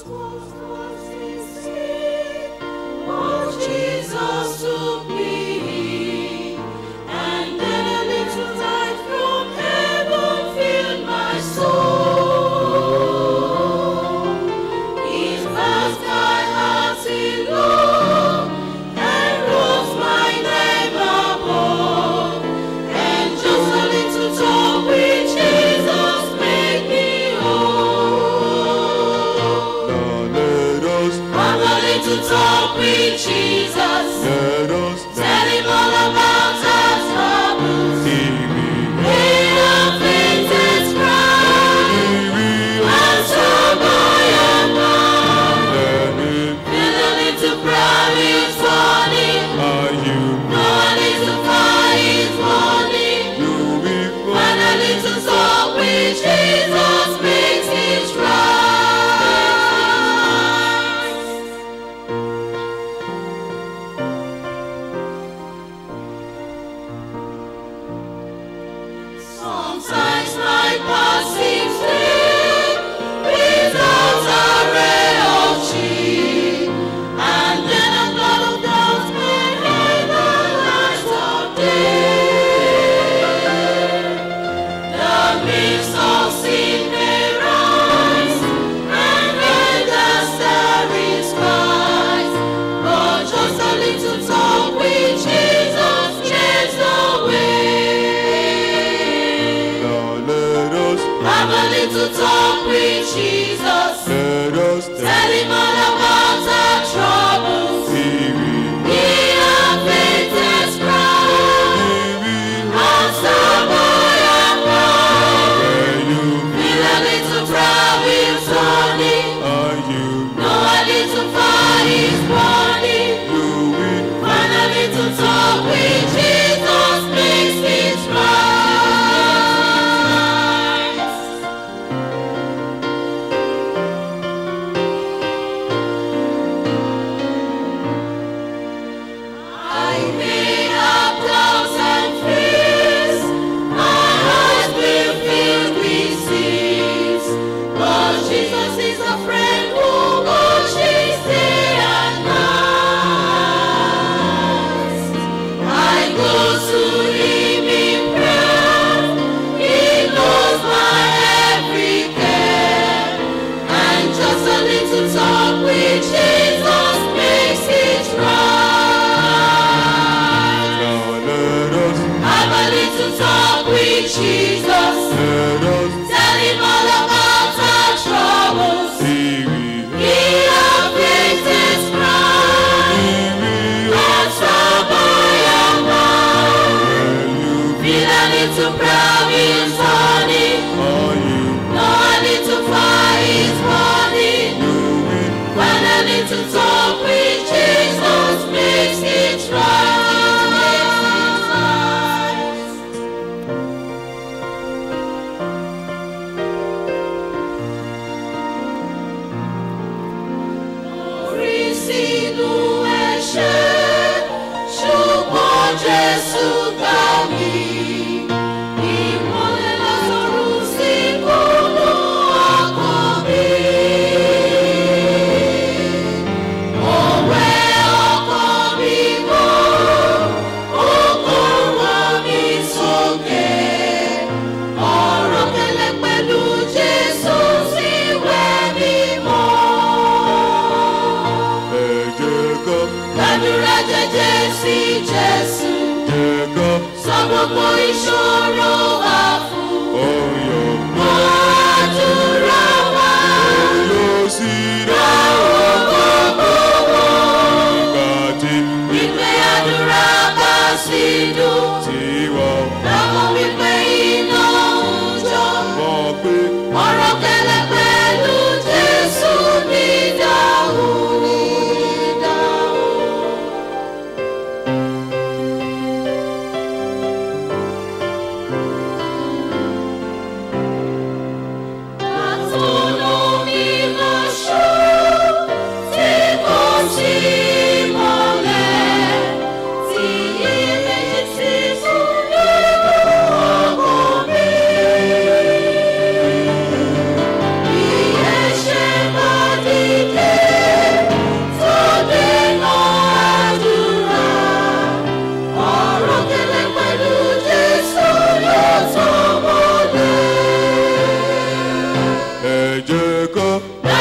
Jesus took me, and then a little light from heaven filled my soul. His vast high heart in love, and wrote my name above. And just a little talk with Jesus made me whole. Now let us, Have a little talk with Jesus. let us Tell him all about our troubles. TV. In a faintest cry, and somebody above. Let it, Feel a little proud is funny. are you, No a little fire is morning. you be And a little talk with Jesus makes it right. Sometimes my past seems clear without a ray of cheer, and then a cloud of doubt may hide the light of day. The mist of sin may rise, and rain the starry skies, but just a little talk with Jesus chase away. Now let us, Have a little talk with Jesus. let us Tell him all about our troubles. TV. He our faintest cry. And somebody above. Where you, Feel a little proud with Tony. are you, No a little fire is burning. you be And a little talk with Jesus makes it right.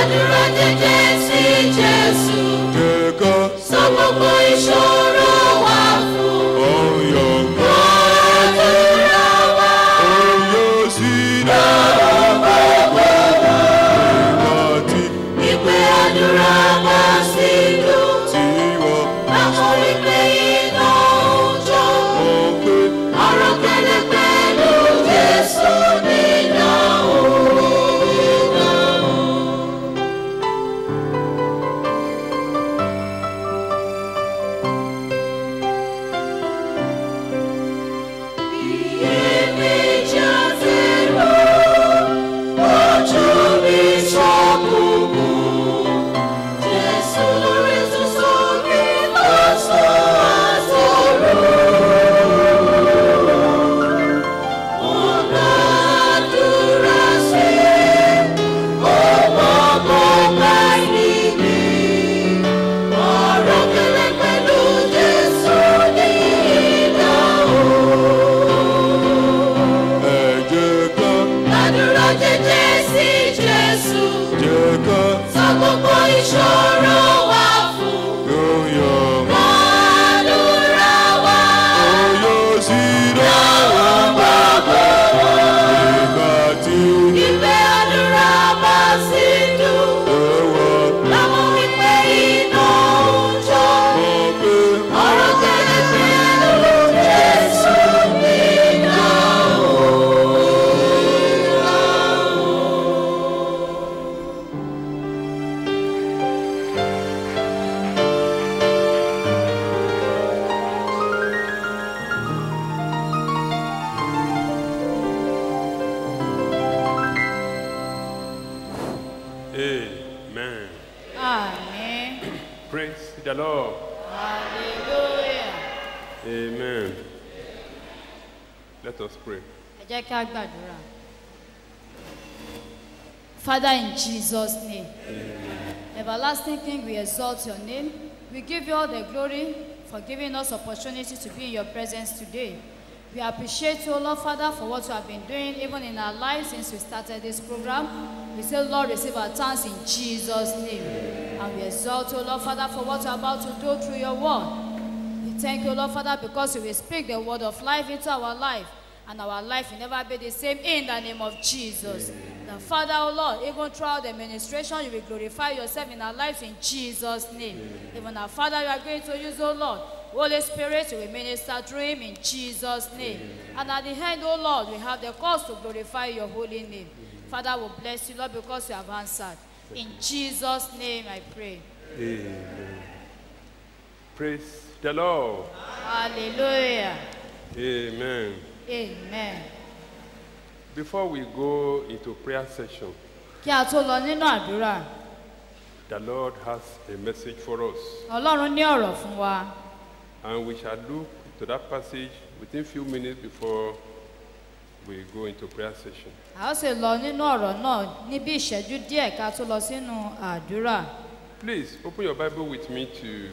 Gbàdúrà jẹ́jẹ́ sí Jésù. jẹ́ ká Sọ gbogbo ìṣòro wa fún. ọyọ̀ Gbàdúrà wa. ọyọ̀ sí dára gbogbo ìgbà tí Ìpè àdúrà máa sí dùn. tí wọ́n Láwọn wípé iná ń jó. mọ̀ pé Ọ̀rọ̀ kẹlẹ̀ pẹ̀lú Jésù nínú Ọ̀rọ̀ kẹlẹ̀ pẹ̀lú Jésù nínú ẹ jẹ́ ká Gbàdúrà jẹ́jẹ́ sí Jésù. jẹ́ ká Sọ gbogbo ìṣòro wa fún. ọyọ̀ Gbàdúrà wa. ọyọ̀ sí dára gbogbo ìgbà tí Ìpè àdúrà máa sí dùn. ẹwà Láwọn wípé iná ń jó. mọ̀ pé Ọ̀rọ̀ kẹlẹ̀ pẹ̀lú Jésù nínú Amen. Àmín. Praise the Lord. Hallelujah. Amen. Let us pray. Ẹ jẹ́ kí a gbàdúrà. Father, in Jesus' name, everlasting King, we exalt your name. We give you all the glory for giving us opportunity to be in your presence today. We appreciate you, Lord Father, for what you have been doing even in our lives since we started this program. We say, Lord, receive our thanks in Jesus' name. And we exalt you, Lord Father, for what you are about to do through your word. We thank you, Lord Father, because you will speak the word of life into our life, and our life will never be the same in the name of Jesus. The Father, oh Lord, even throughout the administration, you will glorify yourself in our lives in Jesus' name. Even our Father, you are going to use, oh Lord. Holy Spirit, you will minister through him in Jesus' name. And at the end, oh Lord, we have the cause to glorify your holy name. Father, we bless you, Lord, because you have answered. In Jesus' name I pray. Amen. Praise the Lord. Hallelujah. Amen. Amen. Before we go into prayer session, Kí a tó lọ nínú àdúrà, the Lord has a message for us. Ọlọ́run ní ọ̀rọ̀ fún wa. And we shall look to that passage within few minutes before we go into prayer session. A ó sì lọ nínú ọ̀rọ̀ náà ní bí ìṣẹ́jú díẹ̀ ká tó lọ sínú àdúrà. Please open your Bible with me to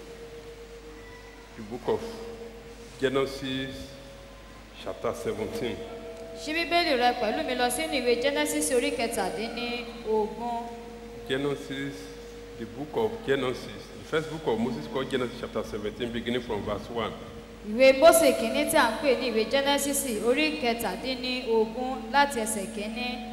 the book of Genesis, chapter 17. Ṣí Bíbélì rẹ pẹ̀lú mi lọ sínú ìwé Genesis orí kẹtàdínní ogún. Genesis, the book of Genesis, the first book of Moses called Genesis, chapter 17, beginning from verse 1. Ìwé Mósè kìíní tí a ń pè ní ìwé Genesis orí kẹtàdínní ogún láti ẹsẹ̀ kìíní.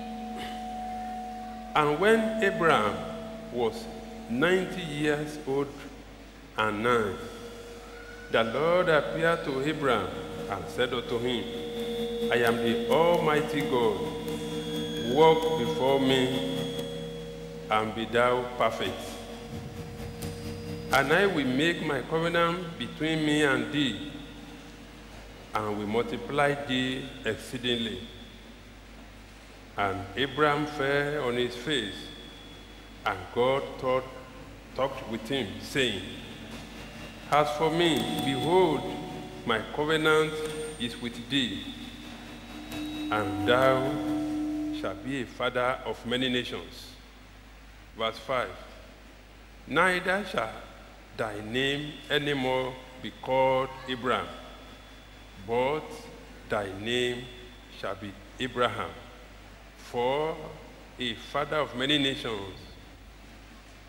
And when Abraham was 90 years old and nine, the Lord appeared to Abraham and said unto him, I am the Almighty God. Walk before me and be thou perfect. And I will make my covenant between me and thee, and will multiply thee exceedingly. And Abraham fell on his face, and God thought, talked with him, saying, As for me, behold, my covenant is with thee, and thou shalt be a father of many nations. Verse 5 Neither shall thy name any more be called Abraham, but thy name shall be Abraham. For a father of many nations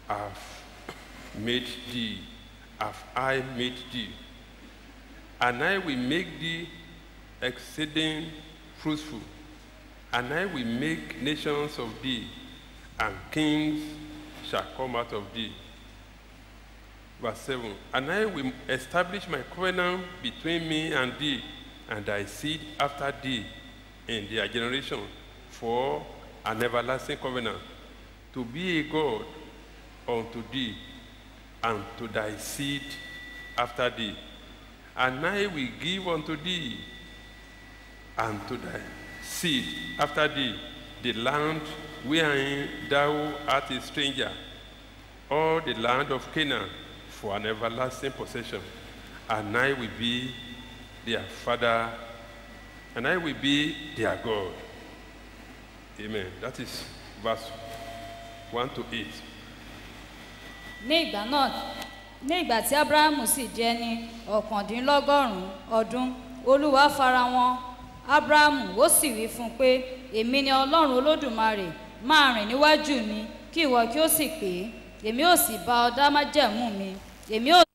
have made thee, have I made thee, and I will make thee exceeding fruitful, and I will make nations of thee, and kings shall come out of thee. Verse 7 And I will establish my covenant between me and thee, and thy seed after thee in their generation, for an everlasting covenant, to be a God unto thee, and to thy seed after thee. And I will give unto thee and to thy seed after thee the land wherein thou art a stranger, all the land of Canaan for an everlasting possession. And I will be their father, and I will be their God. Amen. That is verse 1 to 8. ní ìgbà náà ní ìgbà tí abrahamu sì jẹ́ ní ọ̀kàndínlọ́gọ́rùn-ún ọdún olúwa fara wọn abrahamu ó sì wí fún un pé èmi ni ọlọ́run olódùmarè máa rìn níwájú mi kí ìwọ kí ó sì pé èmi ò sì bá ọ dá májẹ̀mú mi èmi ò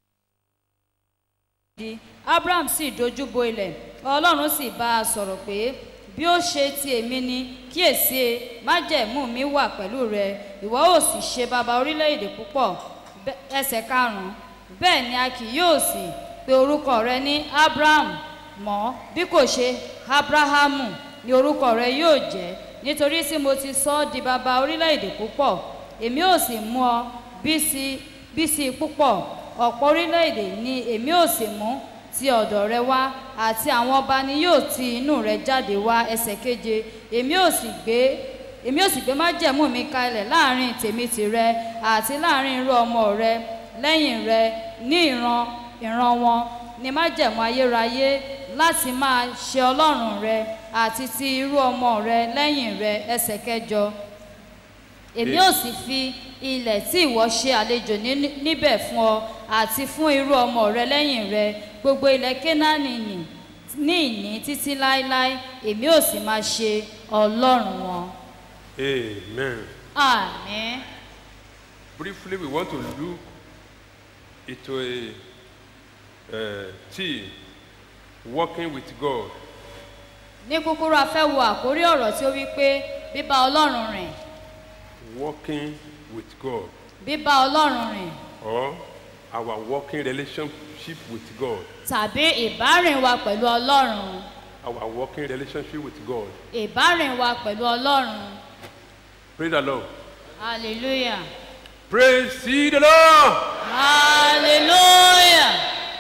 di abraham sì dojú bo ilẹ̀ ọlọ́run sì bá a sọ̀rọ̀ pé bí ó ṣe ti èmi ni kíyèsí májẹ̀mú mi wà pẹ̀lú rẹ ìwọ ò sì ṣe baba orílẹ̀-èdè púpọ̀ Bẹ́- ẹsẹ̀ karùn-ún bẹ́ẹ̀ ni a kì yóò sì pe orúkọ rẹ ní abraham mọ́ bí kò ṣe abrahamu ni orúkọ rẹ yóò jẹ́ nítorí tí mo ti sọ ọ́ di baba orílẹ̀-èdè púpọ̀ èmi ò sì mú ọ bí sí bí sí púpọ̀ ọ̀pọ̀ orílẹ̀-èdè ni èmi ò sì mú ti ọ̀dọ̀ rẹ wá àti àwọn ọba ni yóò ti inú rẹ jáde wá ẹsẹ̀ keje èmi ò sì gbé èmi ò sì gbé májẹ̀mú mi kalẹ̀ láàrin tèmi tìrẹ àti láàrin irú ọmọ rẹ lẹ́yìn rẹ ní ìran ìran wọn ni májẹ̀mú ayérayé láti máa ṣe ọlọ́run rẹ àti ti irú ọmọ rẹ lẹ́yìn rẹ ẹsẹ̀ kẹjọ èmi ò sì fi ilẹ̀ tí ìwọ ṣe àlejò ní- níbẹ̀ fún ọ àti fún irú ọmọ rẹ lẹ́yìn rẹ gbogbo ilẹ̀ kénáánì nì ní ìní títí láéláé èmi ò sì máa ṣe ọlọ́run wọn. Amen. àmín. Briefly, we want to look into a uh, theme working with God. ní kúkúrú a fẹ́ wo àkórí ọ̀rọ̀ tí ó wí pé bíbá ọlọ́run rìn Working with God, bíbá ọlọ́run rìn or our working relationship with God. tàbí ìbárìn wa pẹ̀lú ọlọ́run Our working relationship with God. ìbárìn wa pẹ̀lú ọlọ́run Praise the Lord. hallelujah Praise ye the Lord. hallelujah.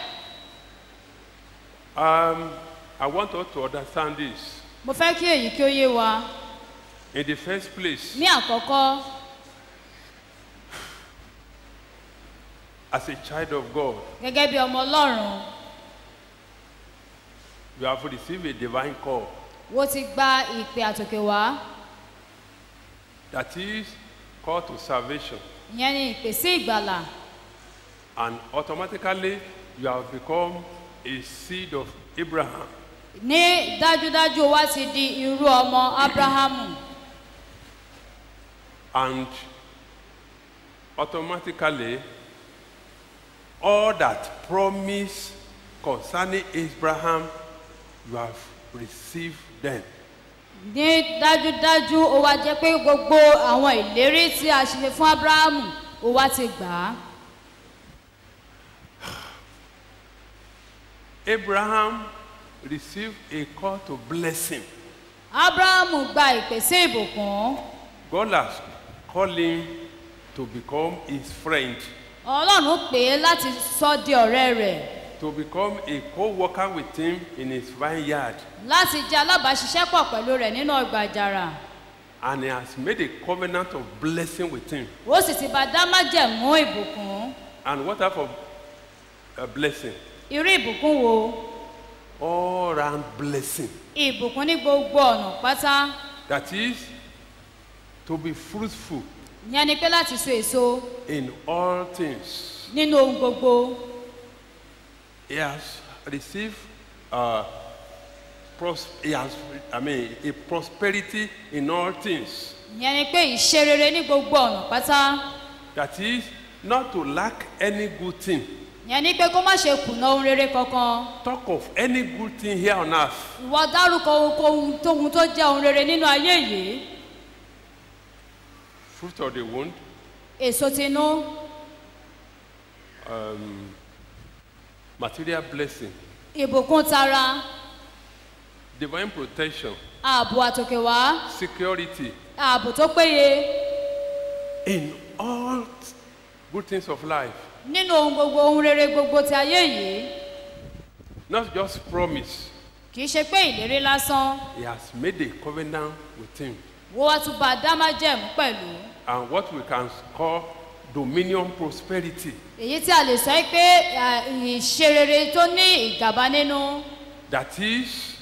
Um, I want us to understand this. mo fẹ́ kí èyí kí ó yé wa In the first place, ní àkọ́kọ́ as a child of God, gẹ́gẹ́ bí ọmọ ọlọ́run you have received a divine call. wo ti gba ìpè àtòkè wá That is call to salvation. ìyẹn ni ìpè sí ìgbàlà And automatically, you have become a seed of Abraham. ní dájúdájú o wá ti di irú ọmọ abrahamu And automatically, all that promise concerning Abraham, you have received them. ní dájúdájú o wá jẹ́ pé gbogbo àwọn ìlérí tí a ṣe fún abrahamu o wá ti gbà á Abraham received a call to blessing. abrahamu gba ìpè sí ìbùkún God has called him to become his friend, ọlọ́run pè é láti sọ di ọ̀rẹ́ rẹ̀ to become a co-worker with him in his vineyard. láti jẹ́ alábàáṣiṣẹ́pọ̀ pẹ̀lú rẹ̀ nínú ọgbà àjàrà And he has made a covenant of blessing with him. ó sì ti bá dá májẹ̀mú ìbùkún And what type of uh, blessing? irú ìbùkún wo All round blessing. ìbùkún ní gbogbo ọ̀nà pátá That is to be fruitful ìyẹn ni pé láti so èso in all things. nínú ohun gbogbo He has received uh, pros- he has, I mean, a prosperity in all things. ìyẹn ni pé ìṣe rere ní gbogbo ọ̀nà pátá That is, not to lack any good thing. yẹn ni pé kó má ṣe kùnà ohun rere kankan Talk of any good thing here on earth. ìwọ dárúkọ ohunkóhun tóhun tó jẹ́ ohun rere nínú ayé yìí Fruit of the womb, èso tinú material blessing, ìbùkún tara divine protection, ààbò àtòkèwá security, ààbò tó péye in all good things of life. nínú ohun gbogbo ohun rere gbogbo ti ayé yìí Not just promise. kì í ṣe pé ìlérí lásán He has made a covenant with him. wọ́n wá tún bá a dá májẹ̀mú pẹ̀lú And what we can call dominion prosperity. èyí tí a lè sọ yìí pé à, ìṣe rere tó ní ìgàba nínú That is,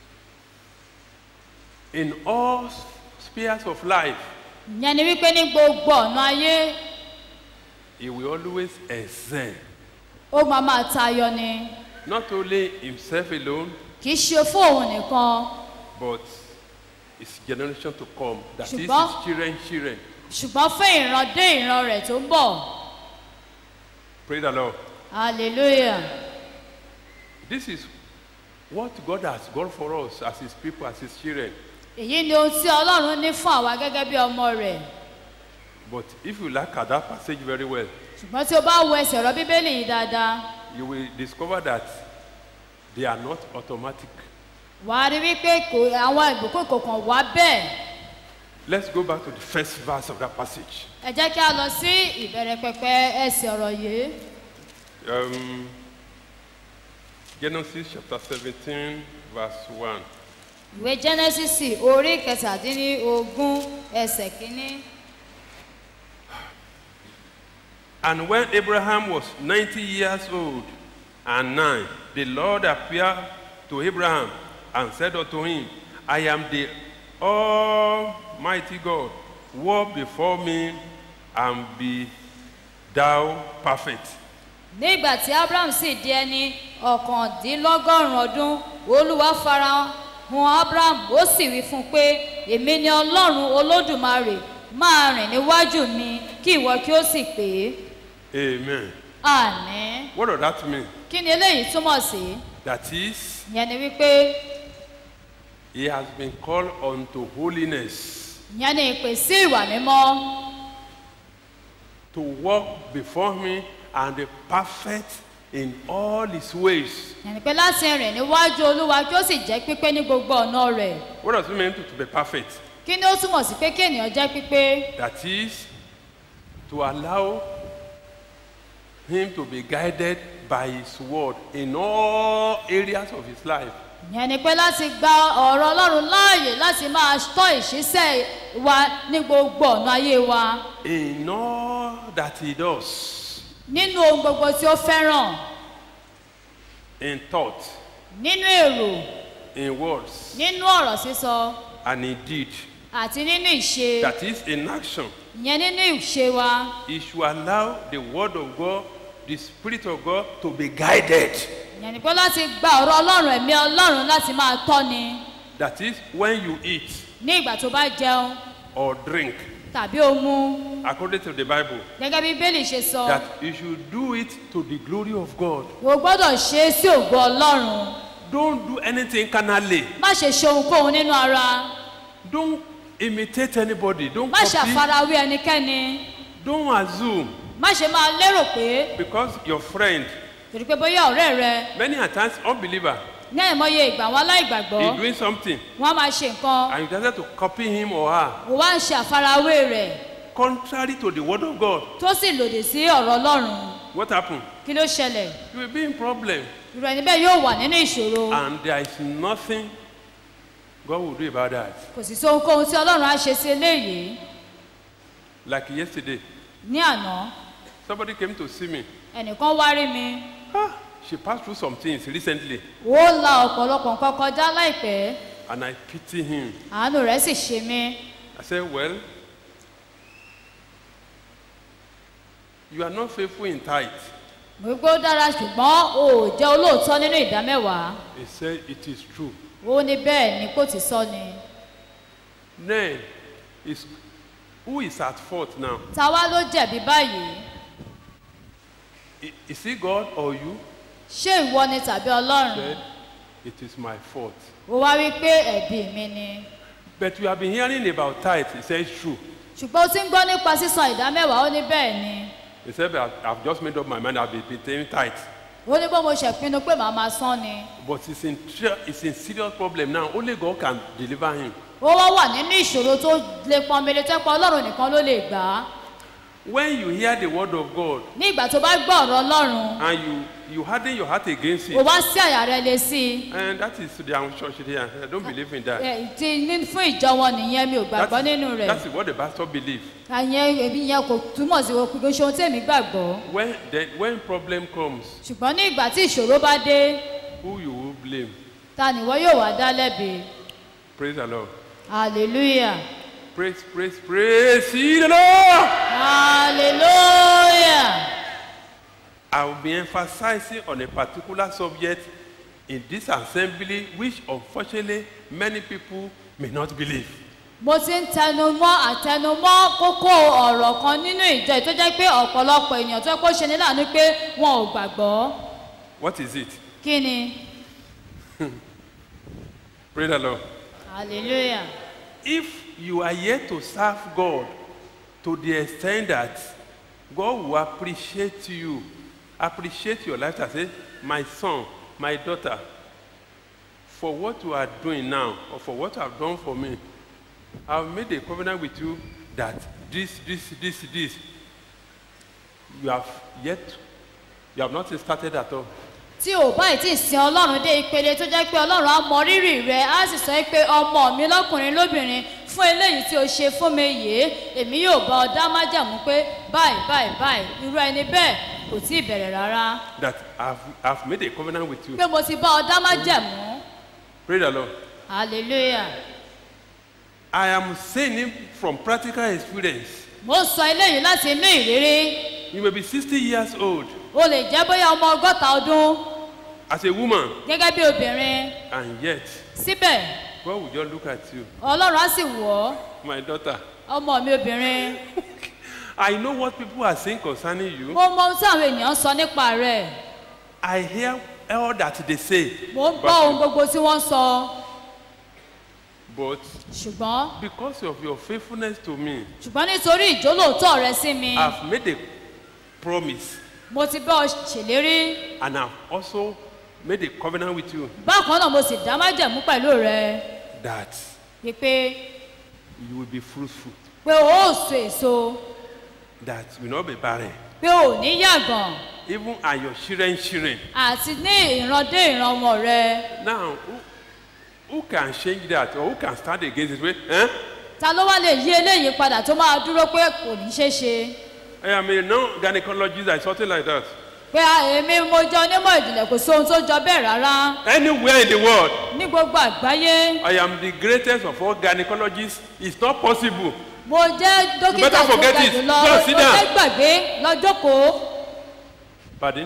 in all spheres of life, ìyẹn ni wípé ní gbogbo ọ̀nà ayé he will always excel. ó máa máa tayọ ni Not only himself alone, kì í ṣe fún òun nìkan but his generation to come. That is Ṣùgbọ́n- his children, children. ṣùgbọ́n fún ìran dé ìran rẹ̀ tó ń bọ̀ Praise the Lord. hallelujah This is what God has got for us as his people, as his children. èyí ni ohun tí ọlọ́run ní fún àwa gẹ́gẹ́ bí ọmọ rẹ̀ But if you look at that passage very well, ṣùgbọ́n tí o bá wo ẹsẹ̀ ọ̀rọ̀ bíbélì yìí dáadáa you will discover that they are not automatic. wà á rí wípé kò àwọn ìbùkún kò kàn wá bẹ́ẹ̀ Let's go back to the first verse of that passage. ẹ jẹ́ kí a lọ sí ìbẹ̀rẹ̀ pẹpẹ ẹsẹ̀ ọ̀rọ̀ yìí Um, Genesis chapter 17, verse 1. ìwé genesis orí kẹtàdínlógún ẹsẹ̀ kínní. And when Abraham was 90 years old and nine, the Lord appeared to Abraham and said unto him, I am the Almighty God. Walk before me and be thou perfect. nígbà tí abraham sì di ẹni ọ̀kàndínlọ́gọ́rùn-ún ọdún olúwa fara hàn abraham ó sì wí fún un pé èmi ni ọlọ́run olódùmarè máa rìn níwájú mi kí ìwọ kí ó sì pé Amen. àní What does that mean? kí ni eléyìí túmọ̀ sí That is, ìyẹn ni wípé he has been called unto holiness, ìyẹn ni ìpè sí ìwà mímọ́ to walk before me and be perfect in all his ways. ìyẹn ni pé láti rìn níwájú olúwa kí ó sì jẹ́ pípé ní gbogbo ọ̀nà rẹ̀ What does it mean to, to be perfect? kí ni ó túmọ̀ sí pé kí ènìyàn jẹ́ pípé That is, to allow him to be guided by his word in all areas of his life. ìyẹn ni pé láti gba ọ̀rọ̀ ọlọ́run láàyè láti máa tọ́ ìṣísẹ́ wa ní gbogbo ọ̀nà ayé wa In all that he does, nínú ohun gbogbo tí ó fẹ́ràn in thought, nínú èrò in words, nínú ọ̀rọ̀ sísọ and in deed. àti nínú ìṣe That is, in action. ìyẹn nínú ìṣe wa He should allow the word of God, the spirit of God, to be guided. ìyẹn ni pé láti gba ọ̀rọ̀ ọlọ́run ẹ̀mí ọlọ́run láti máa tọ́ni That is, when you eat ní ìgbà tó bá jẹun or drink, tàbí ó mu according to the Bible, gẹ́gẹ́ bí bíbélì ṣe sọ that you should do it to the glory of God. o gbọ́dọ̀ ṣe é sí ògo ọlọ́run Don't do anything carnally. má ṣe ṣe ohunkóhun nínú ara Don't imitate anybody. Don't má ṣe copy. àfarawé ẹnikẹ́ni Don't assume má ṣe máa lérò pé because your friend, torí pé bóyá ọ̀rẹ́ rẹ many a times unbeliever, ní àìmọye ìgbà wọn aláìgbàgbọ́ is doing something wọn á máa ṣe nǹkan and you decided to copy him or her wò wá ń ṣe àfarawé rẹ̀ contrary to the word of God. tó sì lòdì sí ọ̀rọ̀ ọlọ́run What happened? kí ló ṣẹlẹ̀ You will be in problem irú ẹni bẹ́ẹ̀ yóò wà nínú ìṣòro and there is nothing God will do about that. kò sì sí ohunkóhun tí ọlọ́run á ṣe sí eléyìí Like yesterday, ní àná somebody came to see me. ẹnìkan wá rí mi Ah, she passed through some things recently ó la ọ̀pọ̀lọpọ̀ nǹkan kọjá láìpẹ́ and I pity him. àánú rẹ̀ sì ṣe mí I said, Well, you are not faithful in tithe. mo gbé ó dára ṣùgbọ́n o ò jẹ́ olóòótọ́ nínú ìdá mẹ́wàá He said, It is true. ó ní bẹ́ẹ̀ ni kò ti sọ ni Then, his Who is at fault now? ta wá ló jẹ̀bi báyìí I- Is it God or you? ṣé ìwọ ni tàbí ọlọ́run Said, it is my fault. ó wá wí pé ẹ̀bi mi ni But you have been hearing about tithe. He says, true. ṣùgbọ́n ó ti ń gbọ́ nípa sísan ìdá mẹ́wàá ó ní bẹ́ẹ̀ ni He said, "But I've I've just made up my mind. I've been been paying tithe. ó ní bó mo ṣe pinnu pé màá máa san ni But it's in, tr- it's in serious problem now. Only God can deliver him. ó wá wà nínú ìṣòro tó le pọnmele tó pa ọlọ́run nìkan ló lè gbà á When you hear the word of God ní ìgbà tó bá gbọ́ ọ̀rọ̀ ọlọ́run and you, you harden your heart against ó it, wá sí àyà rẹ lé sí i and that is the own church here. I don't believe in that. Ẹ, ti ní fún ìjọ wọn nìyẹn mi ò gbàgbọ́ That's, nínú rẹ̀ that's what the pastor believes. àyẹn èmi yẹn kò túmọ̀ sí kò ṣe ohun tèmi gbàgbọ́ When, the, when problem comes, ṣùgbọ́n ní ìgbà tí ìṣòro bá dé who you will blame? ta nìwọ yóò wá dá lẹ́bi Praise the Lord. hallelujah Praise, praise, praise ye the Lord. hallelujah I will be emphasizing on a particular subject in this assembly, which unfortunately many people may not believe. mo ti ń tẹnumọ́ àtẹnumọ́ kókó ọ̀rọ̀ kan nínú ìjọ yìí tó jẹ́ pé ọ̀pọ̀lọpọ̀ ènìyàn tó yẹ kó ṣe ní láàánú pé wọn ò gbàgbọ́ What is it? kí ni Praise the Lord. hallelujah If you are yet to serve God to the extent that God will appreciate you, appreciate your life, and say, My son, my daughter, for what you are doing now, or for what you have done for me, I've made a covenant with you that this, this, this, this, you have yet, you have not started at all. tí ò báyìí tí ì sin ọlọ́run dé ìpele tó jẹ́ pé ọlọ́run á mọ rírì rẹ á sì sọ pé ọmọ mi lọ́kùnrin lóbìnrin fún eléyìí tí o ṣe fún mi yìí èmi yóò bá ọ dá májàmú pé báyìí báyìí báyìí irú ẹni bẹ́ẹ̀ kò tí ì bẹ̀rẹ̀ rárá That I've, I've made a covenant with you. pé mo ti bá ọ dá májàmú Praise the Lord. hallelujah I am saying it from practical experience. mo ń sọ eléyìí láti inú ìrírí You may be 60 years old o lè jẹ́ bóyá ọmọ ọgọ́ta ọdún as a woman, gẹ́gẹ́ bí obìnrin and yet síbẹ̀ God will just look at you, ọlọ́run á sì wọ̀ ọ́ my daughter. ọmọ mi obìnrin I know what people are saying concerning you. mo mọ ohun tí àwọn ènìyàn ń sọ nípa rẹ̀ I hear all that they say. mo ń gbọ́ ohun gbogbo tí wọ́n ń sọ But ṣùgbọ́n because of your faithfulness to me, ṣùgbọ́n nítorí ìjólóòótọ́ rẹ sí mi I've made a promise mo ti bá ọ ṣèlérí and I've also made a covenant with you bákan náà mo sì dá májẹ̀mú pẹ̀lú rẹ that wípé you will be fruitful, pé o ó so èso that you will not be barren. pé o ò ní yàgàn Even and your children, children. àti ní ìran dé ìran ọmọ rẹ Now, who, who can change that or who can stand against it? Wait, eh? ta ló wá lè yí eléyìí padà tó máa dúró pé kò ní ṣeé ṣe I am a non-gynecologist or something like that. pé a- èmi mo jẹ onímọ̀ ìjìnlẹ̀ kò sóhun tó jọ bẹ́ẹ̀ rárá Anywhere in the world, ní gbogbo àgbáyé I am the greatest of all gynecologists. It's not possible. mo jẹ́ dókítà better tó forget ga it. jùlọ Go mo sit down. fẹ́ gbàgbé lọ́jọ́kòó Pardon?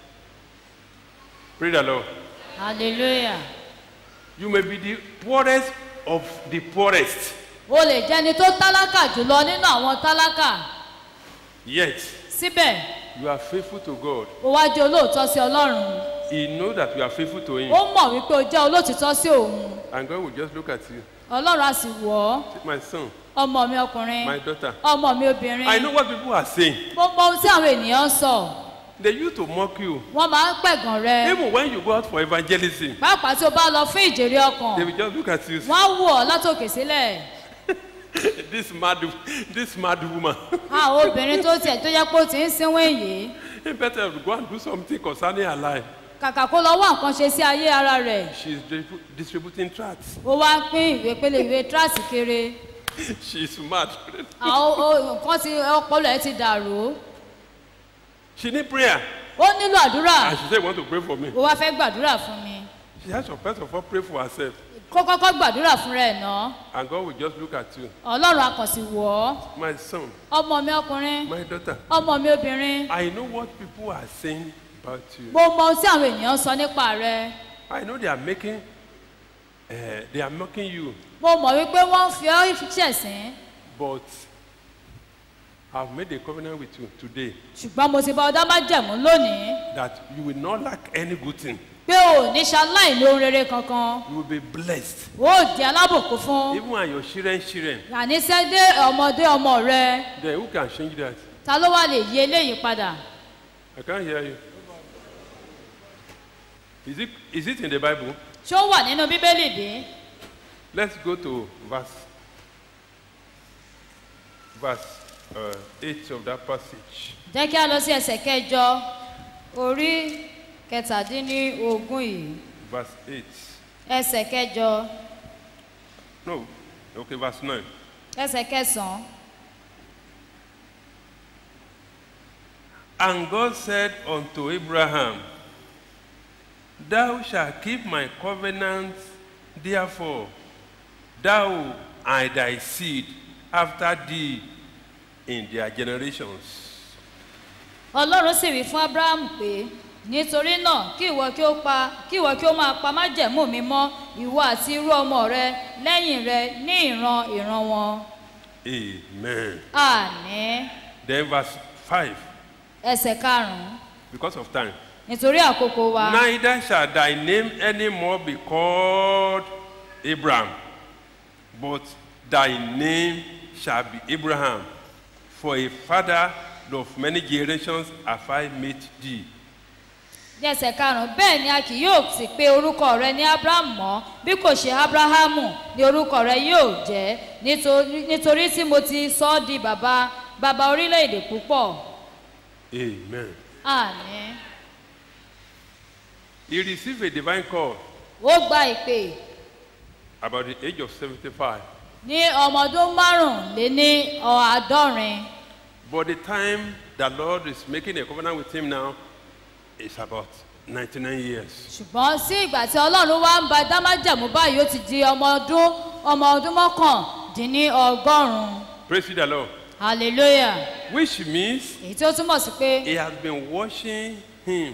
Praise the Lord. hallelujah You may be the poorest of the poorest, o lè jẹ́ni tó tálákà jùlọ nínú àwọn tálákà yet síbẹ̀ you are faithful to God. o wá jẹ́ olóòótọ́ sí ọlọ́run He knows that you are faithful to Him. ó mọ̀ wípé o jẹ́ olóòtítọ́ sí òun And God will just look at you. ọlọ́run á sì wọ̀ ọ́ Say, My son, ọmọ mi ọkùnrin my daughter. ọmọ mi obìnrin I know what people are saying. mo mọ ohun tí àwọn ènìyàn ń sọ They used to mock you. wọ́n máa ń pẹ̀gàn rẹ Even when you go out for evangelism, pàápàá tí o bá lọ fún ìjèrè ọkàn they will just look at you. wọ́n á wò ọ́ látòkè sílẹ̀ this mad, this mad woman. àwọn obìnrin tó tiẹ̀ tó yẹ pé ó ti ń sínwó èyí He better go and do something concerning her life. kàkà kó lọ wá nǹkan ṣe sí ayé ara rẹ̀ She's distribu- distributing tracts. ó wá ń pín ìwé pélé ìwé tíráàsì kéré She's mad. àwọn o- nǹkan ti ọpọlọ ẹ ti dàrú She need prayer. ó nílò àdúrà And she said, want to pray for me. ó wá fẹ́ gbàdúrà fún mi She has to first of all pray for herself. kó kọ́kọ́ gbàdúrà fún rẹ̀ ná And God will just look at you. ọlọ́run akànṣì wọ̀ ọ́ My son, ọmọ mi ọkùnrin my daughter. ọmọ mi obìnrin I know what people are saying about you. mo mọ ohun tí àwọn ènìyàn sọ nípa rẹ I know they are making, uh, they are mocking you. mo mọ̀ wípé wọ́n ń fi ọ́ ṣẹ̀sín But I've made a covenant with you today ṣùgbọ́n mo ti bá ọdá májẹ̀mú lónìí that you will not lack any good thing. pé o ò ní ṣaláì lóhun rere kankan You will be blessed. o ò di alábòkú fún Even when your children, children, àníṣẹ́ dé ọmọdé ọmọ rẹ then who can change that? ta ló wá lè yí eléyìí padà I can't hear you. Is it, is it in the Bible? ṣé ó wà nínú bíbélì bí Let's go to verse verse uh, 8 of that passage. jẹ́ kí a lọ sí ẹsẹ̀ kẹjọ orí kẹtàdínlógún yìí Verse 8. ẹsẹ̀ kẹjọ No, okay, verse 9. ẹsẹ̀ kẹsàn-án And God said unto Abraham, Thou shalt keep my covenant, therefore, thou and thy seed after thee in their generations. ọlọ́run sì wí fún abraham pé nítorí náà kí ìwọ kí ó pa kí ìwọ kí ó máa pa májẹ̀mú mi mọ́ ìwọ àti irú ọmọ rẹ lẹ́yìn rẹ ní ìran ìran wọn Amen. àní Then verse 5, ẹsẹ̀ karùn-ún because of time. nítorí àkókò wa Neither shall thy name any more be called Abraham, but thy name shall be Abraham. For a father of many generations have I made thee. ní ẹsẹ̀ karùn-ún bẹ́ẹ̀ ni a kì yóò sì pe orúkọ rẹ ní abraham mọ́ bí kò ṣe abrahamu ni orúkọ rẹ yóò jẹ́ nítorí nítorí tí mo ti sọ ọ́ di bàbá bàbá orílẹ̀-èdè púpọ̀ Amen. àní He received a divine call ó gba ìpè about the age of 75. ní ọmọ ọdún márùnléní àádọ́rin But the time the Lord is making a covenant with him now is about 99 years. ṣùgbọ́n sí ìgbà tí ọlọ́run wá ń ba dámájàmú báyìí ó ti di ọmọ ọdún ọmọ ọdún mọ́kàndínní ọgọ́rùn-ún Praise the Lord. hallelujah Which means èyí tí ó túmọ̀ sí pé He has been watching him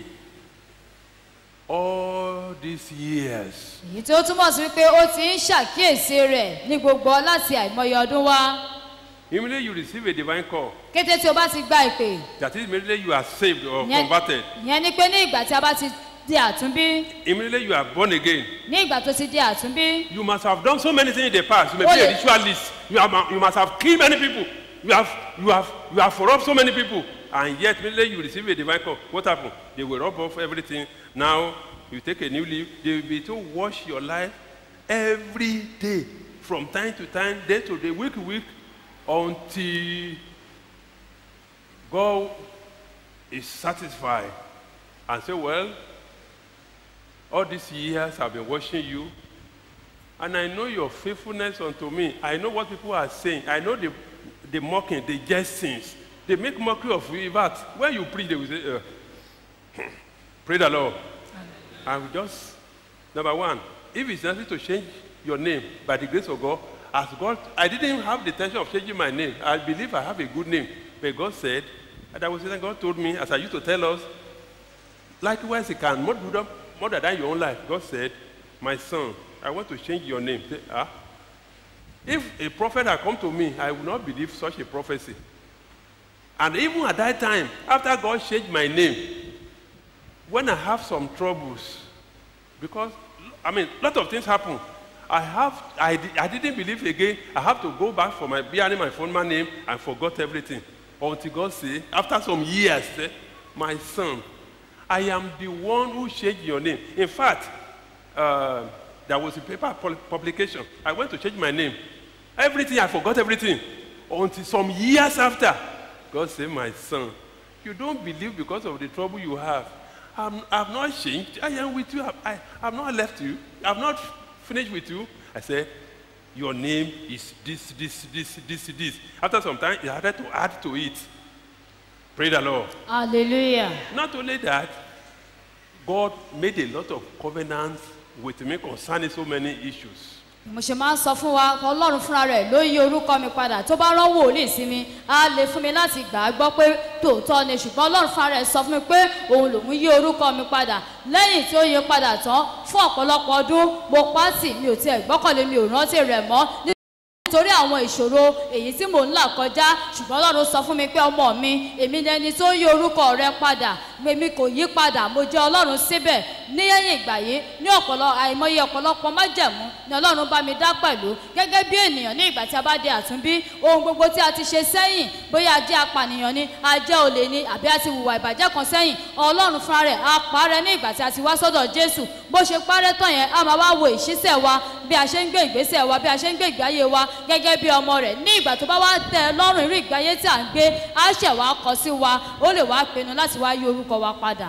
all these years. èyí tí ó túmọ̀ sí pé ó ti ń ṣàkíyèsí rẹ̀ ní gbogbo láti àìmọye ọdún wá Immediately you receive a divine call. kété tí o bá ti gba ìpè That is, immediately you are saved or ìyẹn converted. ìyẹn ni pé ní ìgbà tí a bá ti di àtúnbí Immediately you are born again. ní ìgbà tó ti di àtúnbí You must have done so many things in the past. You may Oh, be a yeah. ritualist. You, have, you must have killed many people. You have, you have, you have robbed so many people. And yet, immediately you receive a divine call. What happened? They will rob off everything. Now you take a new leaf. They will be to wash your life every day, from time to time, day to day, week to week, until God is satisfied and say, Well, all these years I've been watching you, and I know your faithfulness unto me. I know what people are saying. I know the, the mocking, the jestings. They make mockery of you. In fact, when you preach, they will say, uh, Pray the Lord. I will just, number one, if it's necessary to change your name by the grace of God, as God, I didn't have the intention of changing my name. I believe I have a good name. But God said, and I was saying, God told me, as I used to tell us, Likewise, he can more, do- more than your own life. God said, My son, I want to change your name. Say, ah? If a prophet had come to me, I would not believe such a prophecy. And even at that time, after God changed my name, when I have some troubles, because I mean, a lot of things happen. I have, I, di- I didn't believe again. I have to go back for my bearing my former name and forgot everything. Until God say, after some years, say, my son, I am the one who changed your name. In fact, uh, there was a paper pul- publication. I went to change my name. Everything, I forgot everything. Until some years after, God said, My son, you don't believe because of the trouble you have. I'm, I've not changed. I am with you. I, I have not left you. I've not finished with you. I said, Your name is this, this, this, this, this. After some time, he had to add to it. Pray the Lord. hallelujah Not only that, God made a lot of covenants with me concerning so many issues. mo ṣe máa ń sọ fún wa ọlọ́run fúnra rẹ̀ ló yí orúkọ mi padà tó bá rán wòlíì sí mi á lè fún mi láti gbà á gbọ́ pé tòótọ́ ni ṣùgbọ́n ọlọ́run fúnra rẹ̀ sọ fún mi pé òun lòún yí orúkọ mi padà lẹ́yìn tí ó yí padà tán fún ọ̀pọ̀lọpọ̀ ọdún mo pa á tì mi ò tiẹ̀ gbọ́kànlé mi ò rántí rẹ̀ mọ́ nítorí àwọn ìṣòro èyí tí mò ń là kọjá ṣùgbọ́n ọlọ́run sọ fún mi pé ọmọ mi èmi ni ẹni tó yí orúkọ rẹ padà èmi kò yí padà mo jẹ́ ọlọ́run síbẹ̀ ní ẹ̀yìn ìgbà yìí ní ọ̀pọ̀lọ àìmọye ọ̀pọ̀lọpọ̀ májẹ̀mú ni ọlọ́run bá mi dá pẹ̀lú gẹ́gẹ́ bí ènìyàn ní ìgbà tí a bá di àtúnbí ohun gbogbo tí a ti ṣe sẹ́yìn bóyá a jẹ́ apànìyàn ni a jẹ́ olè ni àbí a ti hùwà ìbàjẹ́ kan sẹ́yìn ọlọ́run fúnra rẹ̀ á parẹ́ ní ìgbà tí a ti wá sọ́dọ̀ jésù bó ṣe parẹ́ tán yẹn a máa wá wo ìṣísẹ̀ wa bí a ṣe ń gbé ìgbésẹ̀ wa bí a ṣe ń gbé ìgbé ayé wa gẹ́gẹ́ bí ọmọ rẹ̀ ní ìgbà tó bá wá tẹ ẹ lọ́rùn irú ìgbé ayé tí à ń gbé á ṣẹ̀ wá kọ sí wa ó lè wá pinnu láti wá yí orúkọ wa padà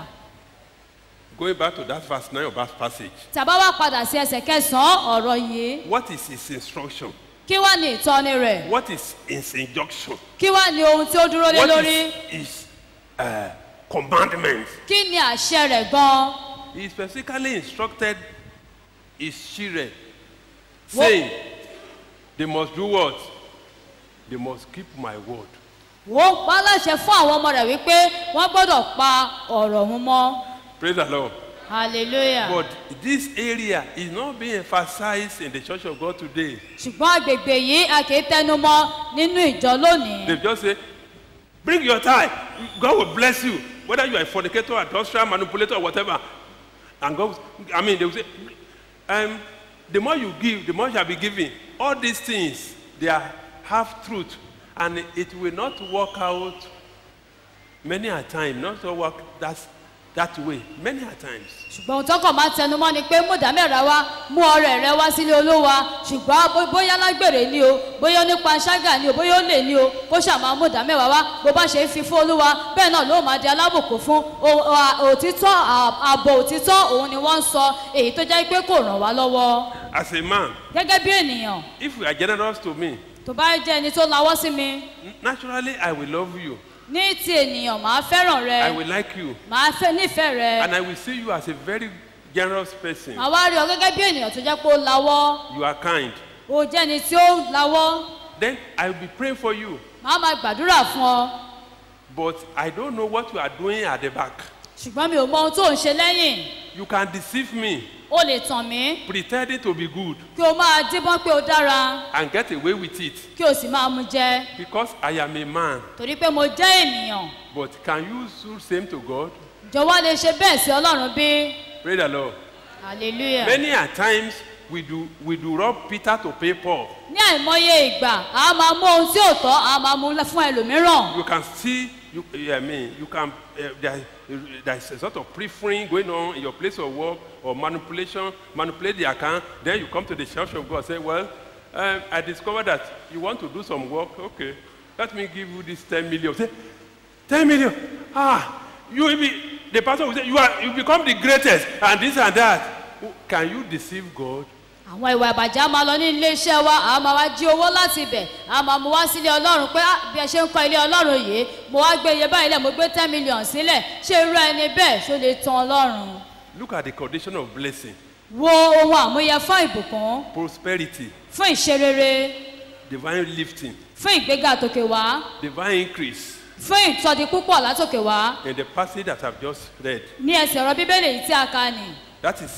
Going back to that verse 9 of that passage, tàbá wá padà sí ẹsẹ̀ kẹsàn-án ọ̀rọ̀ yìí what is his instruction? kí wá ní ìtọ́ni rẹ̀ What is his injunction? kí wá ní ohun tí ó dúró lé What lórí is his uh, commandment? kí ni àṣẹ rẹ̀ gan-an He specifically instructed his children, What- saying, they must do what? They must keep my word. wọ́n pa láṣẹ fún àwọn ọmọ rẹ̀ wípé wọ́n gbọ́dọ̀ pa ọ̀rọ̀ òun mọ́ Praise the Lord. hallelujah But this area is not being emphasized in the church of God today. ṣùgbọ́n agbègbè yìí a kì í tẹnu mọ́ nínú ìjọ lónìí They just say, bring your tithe. God will bless you. Whether you are a fornicator, adulterer, manipulator, or whatever. And God, I mean, they will say, um, the more you give, the more shall be given. All these things, they are half truth. And it will not work out many a time, not to work that, that way, many a times. ṣùgbọ́n ohun tọkàn máa ń tẹnu mọ́ ni pé mú ìdámẹ́ra wá mú ọrẹ rẹ wá sílé olówa ṣùgbọ́n bó- bóyá lágbèrè ni o bóyá nípa ṣágà ni o bóyá ó lè ní o kó ṣàmà mú ìdámẹ́wàá wá bó bá ṣe ń fi fún olúwa bẹ́ẹ̀ náà ló máa di alábòkú fún O- o- òtítọ́ à- ààbò òtítọ́ òun ni wọ́n ń sọ èyí tó jẹ́ pé kò ràn wá lọ́wọ́ As a man, gẹ́gẹ́ bí ènìyàn if you are generous to me, tó bá jẹ́ ẹni tó lawọ́ sí mi naturally I will love you. ní ti ènìyàn màá fẹ́ràn rẹ I will like you. màá fẹ́ nífẹ̀ẹ́ rẹ And I will see you as a very generous person. màá wá rí ọ gẹ́gẹ́ bí ènìyàn tó jẹ́ pé ó lawọ́ You are kind. ó jẹ́ ẹni tí ó lawọ́ Then I will be praying for you. màá máa gbàdúrà fún ọ But I don't know what you are doing at the back. ṣùgbọ́n mi ò mọ ohun tó ń ṣe lẹ́yìn You can deceive me, ó lè tàn mí pretending to be good, kí o máa díbọ́n pé o dára and get away with it. kí o sì máa mu jẹ Because I am a man. torí pé mo jẹ́ ènìyàn But can you do same to God? jọ̀wọ́ lè ṣe bẹ́ẹ̀ sí ọlọ́run bí Pray the Lord. hallelujah Many a times we do we do rob Peter to pay Paul. ní àìmọye ìgbà a máa mú ohun tí ò tọ́ a máa mú fún ẹlòmíràn You can see you I mean you can uh, there, there is a sort of preferring going on in your place of work or manipulation, manipulate the account. Then you come to the church of God say, well, um, I discovered that you want to do some work. Okay, let me give you this 10 million. Say, 10 million. Ah, you will be, the pastor will say, you, are, you become the greatest and this and that. Can you deceive God? àwọn ìwà ìbàjẹ́ a máa lọ ní ilé iṣẹ́ wa a máa wá jí owó láti ibẹ̀ a máa mú wá sílé ọlọ́run pé "Ah, bí ẹ ṣe ń kọ́ ilé ọlọ́run yìí mo wá gbé iye báyìí lẹ̀ mo gbé ten million sílẹ̀ ṣé irú ẹni bẹ́ẹ̀ ṣó lè tan ọlọ́run Look at the condition of blessing, wo ohun àmúyẹ fún ìbùkún prosperity, fún ìṣerere divine lifting, fún ìgbéga tòkè wá divine increase. fún ìtọ́di púpọ̀ látòkè wá In the passage that I've just read, ní ẹsẹ̀ ọ̀rọ̀ bíbélì yìí tí a kà ní that is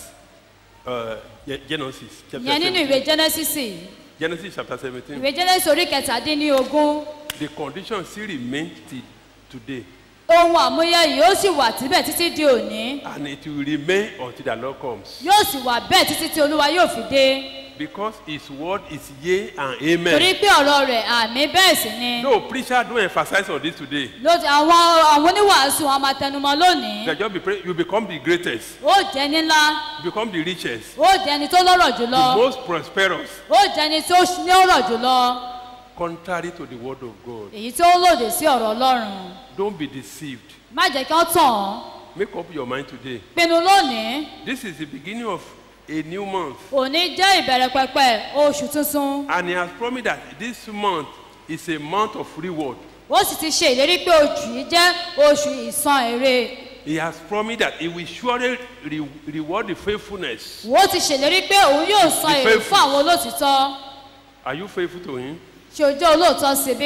uh, Ge- Genesis chapter ìyẹn nínú 17. ìwé genesis yìí. Genesis chapter 17. ìwé genesis orí kẹtàdínlógún The condition still remains till today, ohun àmúyẹ yìí ó sì wà síbẹ̀ títí di òní and it will remain until the Lord comes. yóò sì wà bẹ́ẹ̀ títí tí olúwa yóò fi dé Because His word is yea and torí amen. pé ọ̀rọ̀ rẹ̀ àmì bẹ́ẹ̀ sì ni No preacher don't emphasize on this today. lójú àwọn àwọn oníwàásù wọn máa tẹnumọ́ lónìí They just be pray, you become the greatest, ó jẹ́ ní ńlá you become the richest, ó jẹ́ ẹni tó lọ́rọ̀ jùlọ the most prosperous, ó jẹ́ ẹni tó ní ọ̀rọ̀ jùlọ contrary to the word of God. èyí tó lòdì sí ọ̀rọ̀ ọlọ́run Don't be deceived. má jẹ́ kí wọ́n tàn án Make up your mind today. pinnu lónìí This is the beginning of a new month. òní jẹ́ ìbẹ̀rẹ̀ pẹpẹ oṣù tuntun And he has promised that this month is a month of reward. ó sì ti ṣe ìlérí pé oṣù yìí jẹ́ oṣù ìsan èrè He has promised that he will surely re- reward the faithfulness. ó ti ṣèlérí pé òun yóò san Be èrè faithful. fún àwọn olóòtítọ́ Are you faithful to him? ṣe ojú olóòótọ́ sí bí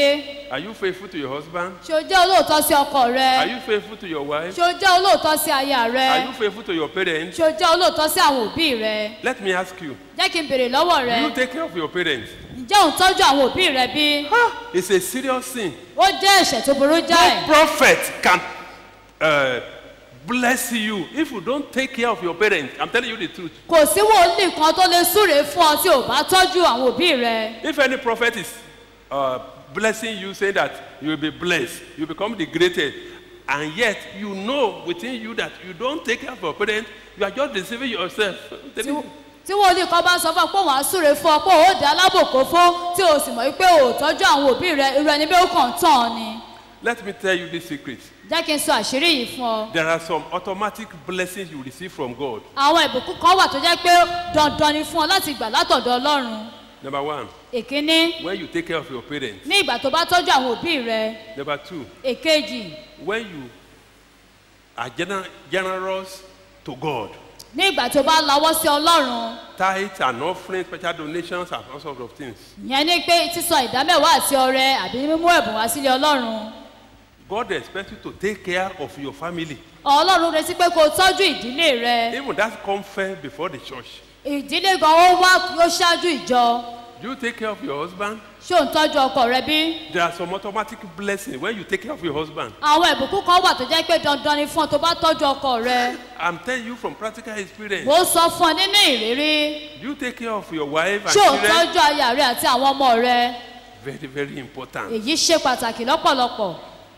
Are you faithful to your husband? ṣé o jẹ́ olóòótọ́ sí ọkọ Are rẹ you faithful to your wife? ṣé o jẹ́ olóòótọ́ sí aya Are rẹ you faithful to your parents? ṣé o jẹ́ olóòótọ́ sí àwọn òbí rẹ Let me ask you. jẹ́ kí n béèrè lọ́wọ́ Do rẹ you take care of your parents? ǹjẹ́ ò ń tọ́jú àwọn òbí rẹ bí? It's a serious sin. ó jẹ́ ẹ̀ṣẹ̀ tó burú jáì No prophet can uh, bless you if you don't take care of your parents. I'm telling you the truth. kò sí wòlíì kan tó lè súre fún ọ tí ò bá tọ́jú àwọn òbí rẹ If any prophet is uh, blessing you, saying that you will be blessed, you become the greatest, and yet you know within you that you don't take care of your parents, you are just deceiving yourself. I'm telling you. tí wòlíì kan bá sọ fún ọ pé òun á súre fún ọ pé òun ó dá alábòkó fún tí o sì mọ̀ wípé o ò tọ́jú àwọn òbí rẹ irú ẹni bí ó kàn ń tàn ọ́ ni Let me tell you this secret. jẹ́ kí n sọ àṣírí yìí fún ọ There are some automatic blessings you receive from God. àwọn ìbùkún kan wà tó jẹ́ pé dandan ni fún ọ láti gbà látọ̀dọ̀ ọlọ́run Number one, èkíní when you take care of your parents. ní ìgbà tó bá tọ́jú àwọn òbí rẹ Number two, èkejì when you are gener- generous to God. ní ìgbà tó bá lawọ́ sí ọlọ́run Tithes and offerings, special donations, and all sorts of things. ìyẹn ni pé sísọ ìdámẹ́wàá àti ọrẹ àbí mímú ẹ̀bùn wá sílé ọlọ́run God expects you to take care of your family. ọlọ́run retí pé kó o tọ́jú ìdílé rẹ Even that comes first before the church. ìdílé gan ó wá ó ṣáájú ìjọ Do you take care of your husband? ṣé ò ń tọ́jú ọkọ rẹ bí There are some automatic blessings when you take care of your husband. àwọn ìbùkún kan wà tó jẹ́ pé dandan ni fún ọ tó bá tọ́jú ọkọ rẹ I'm telling you from practical experience. mo sọ fún ọ nínú ìrírí Do you take care of your wife and ṣé ò ń children? tọ́jú aya rẹ àti àwọn ọmọ rẹ Very, very important. èyí ṣe pàtàkì lọ́pọ̀lọpọ̀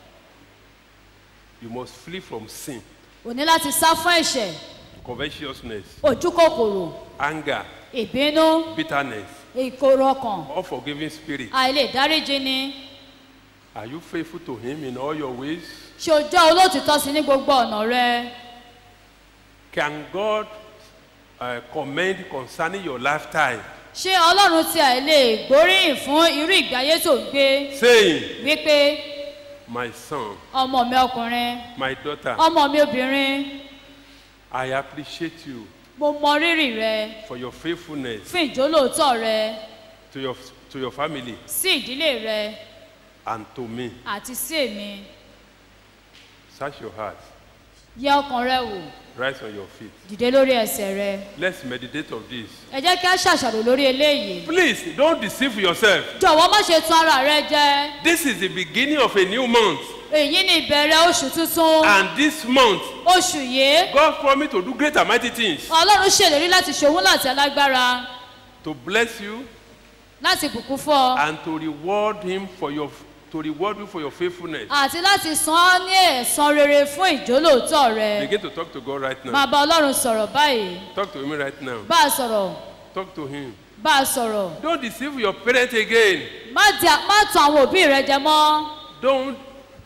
You must flee from sin, o ní láti sá fún ẹ̀ṣẹ̀ covetousness, ojú kòkòrò anger, ìbínú bitterness, ìkorò ọkàn unforgiving spirit. àìlè dáríjì ni Are you faithful to Him in all your ways? ṣé o jẹ́ olóòtítọ́ sí ní gbogbo ọ̀nà rẹ Can God uh, commend concerning your lifetime, ṣé ọlọ́run ti àìlè gbóríyìn fún irú ìgbé ayé tó ń gbé saying, wípé My son, ọmọ mi ọkùnrin my daughter, ọmọ mi obìnrin I appreciate you mo mọ rírì rẹ for your faithfulness fún ìjólóòtọ́ rẹ to your, to your family sí ìdílé rẹ and to me. àti sí èmi Search your heart. yẹ ọkàn rẹ wò Rise on your feet. dìde lórí ẹsẹ̀ rẹ Let's meditate on this. ẹ jẹ́ kí a ṣàṣàrò lórí eléyìí Please don't deceive yourself. jọ̀wọ́ má ṣe tún ara rẹ jẹ This is the beginning of a new month. èyí ni ìbẹ̀rẹ̀ oṣù tuntun And this month, oṣù yìí God promised to do great and mighty things ọlọ́run ṣèlérí láti ṣòwò láti alágbára to bless you láti bùkún fún ọ and to reward him for your to reward you for your faithfulness. àti láti san ọ́ ní ẹ̀san rere fún ìjólóòtọ́ rẹ Begin to talk to God right máa now. bá ọlọ́run sọ̀rọ̀ báyìí Talk to him right now. bá a sọ̀rọ̀ Talk to him. bá a sọ̀rọ̀ Don't deceive your parents again. má di má tàn àwọn òbí rẹ jẹ mọ́ Don't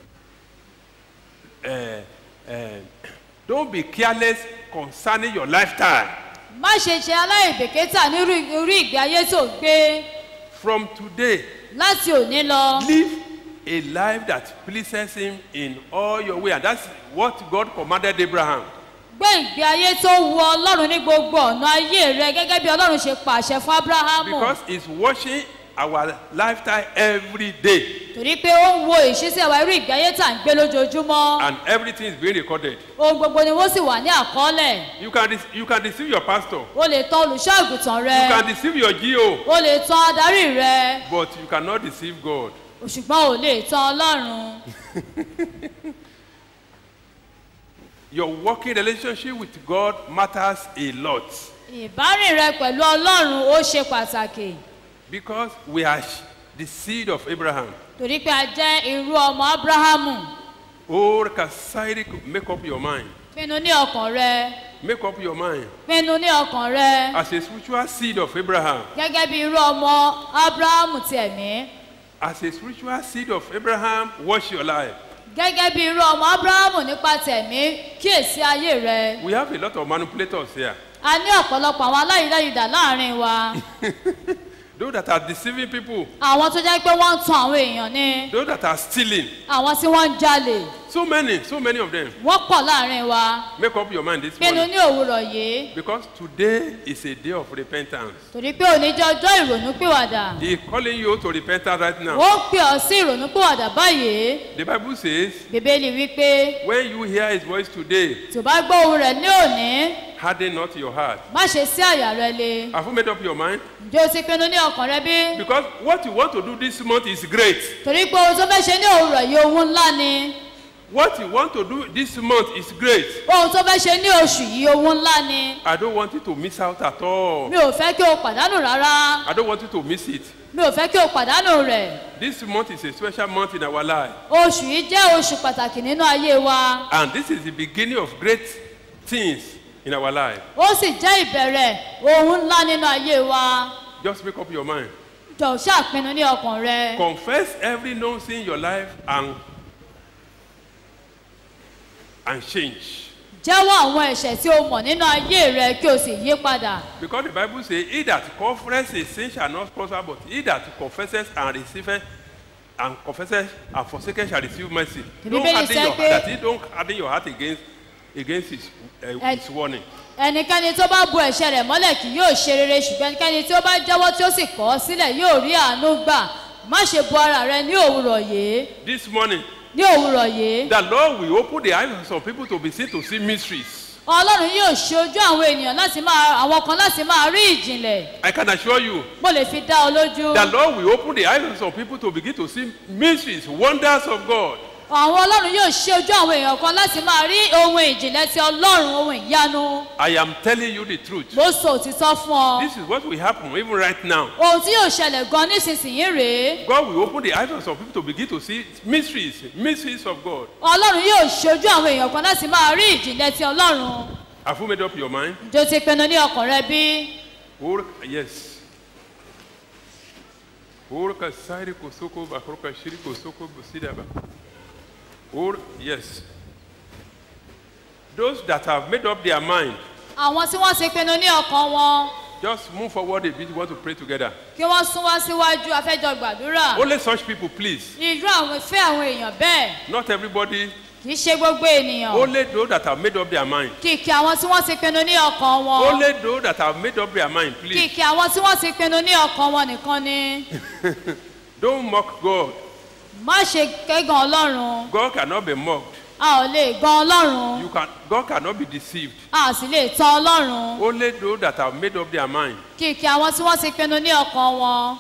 uh, uh, don't be careless concerning your lifetime. má ṣe ṣe aláìbèkítà nírú irú ìgbé ayé tó ń gbé From today, láti òní lọ live a life that pleases him in all your way and that's what God commanded Abraham. gbé ìgbé ayé tó wu ọlọ́run ní gbogbo ọ̀nà ayé rẹ gẹ́gẹ́ bí ọlọ́run ṣe pàṣẹ fún abrahamu Because he's watching our lifetime every day torí pé ó ń wo ìṣísẹ̀ wa irú ìgbé ayé tá à ń gbé lójoojúmọ́ and everything is being recorded. ohun gbogbo ni wọ́n sì wà ní àkọọ́lẹ̀ You can, dec- you can deceive your pastor, o lè tan olùṣọ́ àgùntàn rẹ you can deceive your GO, o lè tan adarí rẹ but you cannot deceive God. ṣùgbọ́n ò lè tan ọlọ́run Your working relationship with God matters a lot ìbárìn rẹ pẹ̀lú ọlọ́run ó ṣe pàtàkì because we are sh- the seed of Abraham. torí pé a jẹ́ irú ọmọ abrahamu Oh, Kasairi, make up your mind. pinnu ní ọkàn rẹ Make up your mind. pinnu ní ọkàn rẹ As a spiritual seed of Abraham, gẹ́gẹ́ bí irú ọmọ abrahamu ti ẹ̀mí as a spiritual seed of Abraham, watch your life. gẹ́gẹ́ bí irú ọmọ abrahamu nípa tẹ̀mí kíyèsí ayé rẹ We have a lot of manipulators here. a ní ọ̀pọ̀lọpọ̀ àwọn aláìláyìdá láàrin wa Those that are deceiving people, àwọn tó jẹ́ pé wọ́n ń tan àwọn èèyàn ni those that are stealing, àwọn tí wọ́n ń jalè So many, so many of them. wọ́n pọ̀ láàrin wa Make up your mind this pinnu morning. ní òwúrọ̀ yìí Because today is a day of repentance. torí pé òní jẹ́ ọjọ́ ìrònúpìwàdà He is calling you to repentance right now. ó ń pè ọ́ sí ìrònúpìwàdà báyìí The Bible says, bíbélì wípé when you hear his voice today, tó bá gbọ́ ohun rẹ̀ ní òní harden not your heart. má ṣe sí àyà rẹ le Have you made up your mind? ǹjẹ́ o ti pinnu ní ọkàn rẹ bí Because what you want to do this month is great. torí pé ohun tó fẹ́ ṣe ní òwúrọ̀ yìí ohun ńlá ni What you want to do this month is great. ohun tó fẹ́ ṣe ní oṣù yìí ohun ńlá ni I don't want you to miss out at all. mi ò fẹ́ kí o pàdánù rárá I don't want you to miss it. mi ò fẹ́ kí o pàdánù rẹ̀ This month is a special month in our life. oṣù yìí jẹ́ oṣù pàtàkì nínú ayé wa And this is the beginning of great things in our life. ó sì jẹ́ ìbẹ̀rẹ̀ ohun ńlá nínú ayé wa Just make up your mind. jọ̀ọ́ ṣàpinnu ní ọkàn rẹ Confess every known sin in your life and and change. jẹ́wọ́ àwọn ẹ̀ṣẹ̀ tí o mọ̀ nínú ayé rẹ kí o sì yí padà Because the Bible says, He that confesses his sin shall not prosper, but he that confesses and receiveth and confesses and forsaketh shall receive mercy. The Don't Bible harden says your pé- heart. That he don't harden your heart against against his, uh, And- his warning. ẹnikẹ́ni tó bá bu ẹ̀ṣẹ̀ rẹ̀ mọ́lẹ̀ kì yóò ṣe rere ṣùgbọ́n ẹnikẹ́ni tí ó bá jẹ́wọ́ tí ó sì kọ̀ ọ́ sílẹ̀ yóò rí àánú gbà má ṣe bu ara rẹ ní òwúrọ̀ yìí This morning, ní òwúrọ̀ yìí the Lord will open the eyes of some people to be seen to see mysteries. ọlọ́run yóò ṣe ojú àwọn ènìyàn láti máa àwọn kan láti máa rí ìjìnlẹ̀ I can assure you, mo lè fi dá ọ lójú the Lord will open the eyes of some people to begin to see mysteries, wonders of God. àwọn ọlọ́run yóò ṣe ojú àwọn èèyàn kan láti máa rí ohun ìjìnlẹ̀ ti ọlọ́run ohun ìyanu I am telling you the truth. mo sọ òtítọ́ fún ọ This is what will happen even right now. ohun tí yóò ṣẹlẹ̀ gan nísinsìnyí rèé God will open the eyes of some people to begin to see mysteries, mysteries of God. ọlọ́run yóò ṣe ojú àwọn èèyàn kan láti máa rí ìjìnlẹ̀ ti ọlọ́run Have you made up your mind? ǹjẹ́ o ti pinnu ní ọkàn rẹ bí Or yes. Or kasairi kosoko bakroka shiri kosoko busidaba. Or yes. Those that have made up their mind, àwọn tí wọ́n ti pinnu ní ọkàn wọn just move forward a bit. We want to pray together. kí wọ́n sún wá síwájú afẹ́jọ gbàdúrà Only such people, please. irú àwọn fẹ́ àwọn èèyàn bẹ́ẹ̀ Not everybody. kì í ṣe gbogbo ènìyàn Only those that have made up their mind. kìkì àwọn tí wọ́n ti pinnu ní ọkàn wọn Only those that have made up their mind, please. kìkì àwọn tí wọ́n ti pinnu ní ọkàn wọn nìkan ni Don't mock God. má ṣe kẹ́gàn ọlọ́run God cannot be mocked. a ò lè gan ọlọ́run You can. God cannot be deceived. a ò sì lè tan ọlọ́run Only those that have made up their mind. kìkì àwọn tí wọ́n ti pinnu ní ọkàn wọn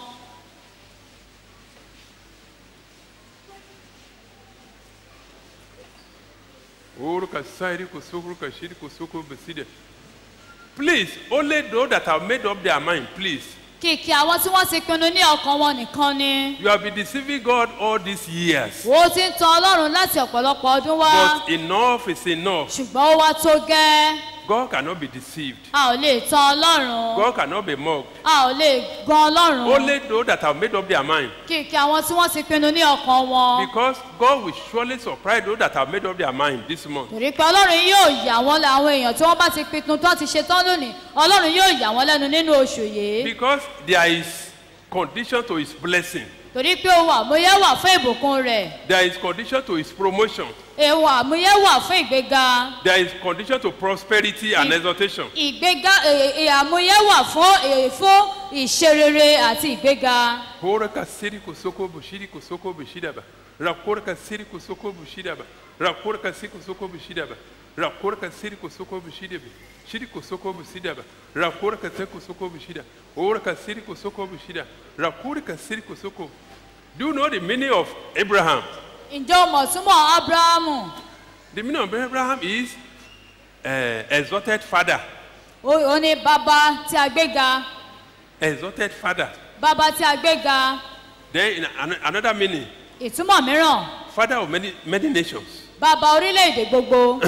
Oruka sairi kosoko kashiri kosoko beside. Please, only those that have made up their mind, please. kìkì àwọn tí wọ́n ti pinnu ní ọkàn wọn nìkan ni You have been deceiving God all these years. wo ti ń tan ọlọ́run láti ọ̀pọ̀lọpọ̀ ọdún wá But enough is enough. ṣùgbọ́n ó wá tó gẹ́ God cannot be deceived. a ò lè tan ọlọ́run God cannot be mocked. a ò lè gan ọlọ́run Only those that have made up their mind. kìkì àwọn tí wọ́n ti pinnu ní ọkàn wọn Because God will surely surprise those that have made up their mind this month. torí pé ọlọ́run yóò yà wọ́n lẹ́ àwọn èèyàn tí wọ́n bá ti pinnu tó ti ṣe tán lónìí ọlọ́run yóò yà wọ́n lẹ́nu nínú oṣù yìí Because there is condition to his blessing. torí pé ohun àmúyẹ wà fún ìbùkún rẹ̀ There is condition to his promotion. ohun àmúyẹ wà fún ìgbéga There is condition to prosperity and exaltation. ìgbéga è- è- àmúyẹ wà fún è- fún ìṣerere àti ìgbéga Hora kasiri kusoko bushiri kusoko bushidaba. Rakora kasiri kusoko bushidaba. Rakora kasiri kusoko bushidaba. Rakora kasiri kusoko bushidaba. Shiri kusoko bushidaba. Rakora kasiri kusoko bushida. Hora kasiri kusoko bushida. Rakora kasiri kusoko. Do you know the meaning of Abraham? ǹjẹ́ o mọ̀ túmọ̀ abrahamu The meaning of Abraham is uh, exalted father. ó ó ní bàbá tí a gbéga Exalted father. bàbá tí a gbéga Then in an- another meaning, ìtumọ̀ mìíràn father of many, many nations. bàbá orílẹ̀-èdè gbogbo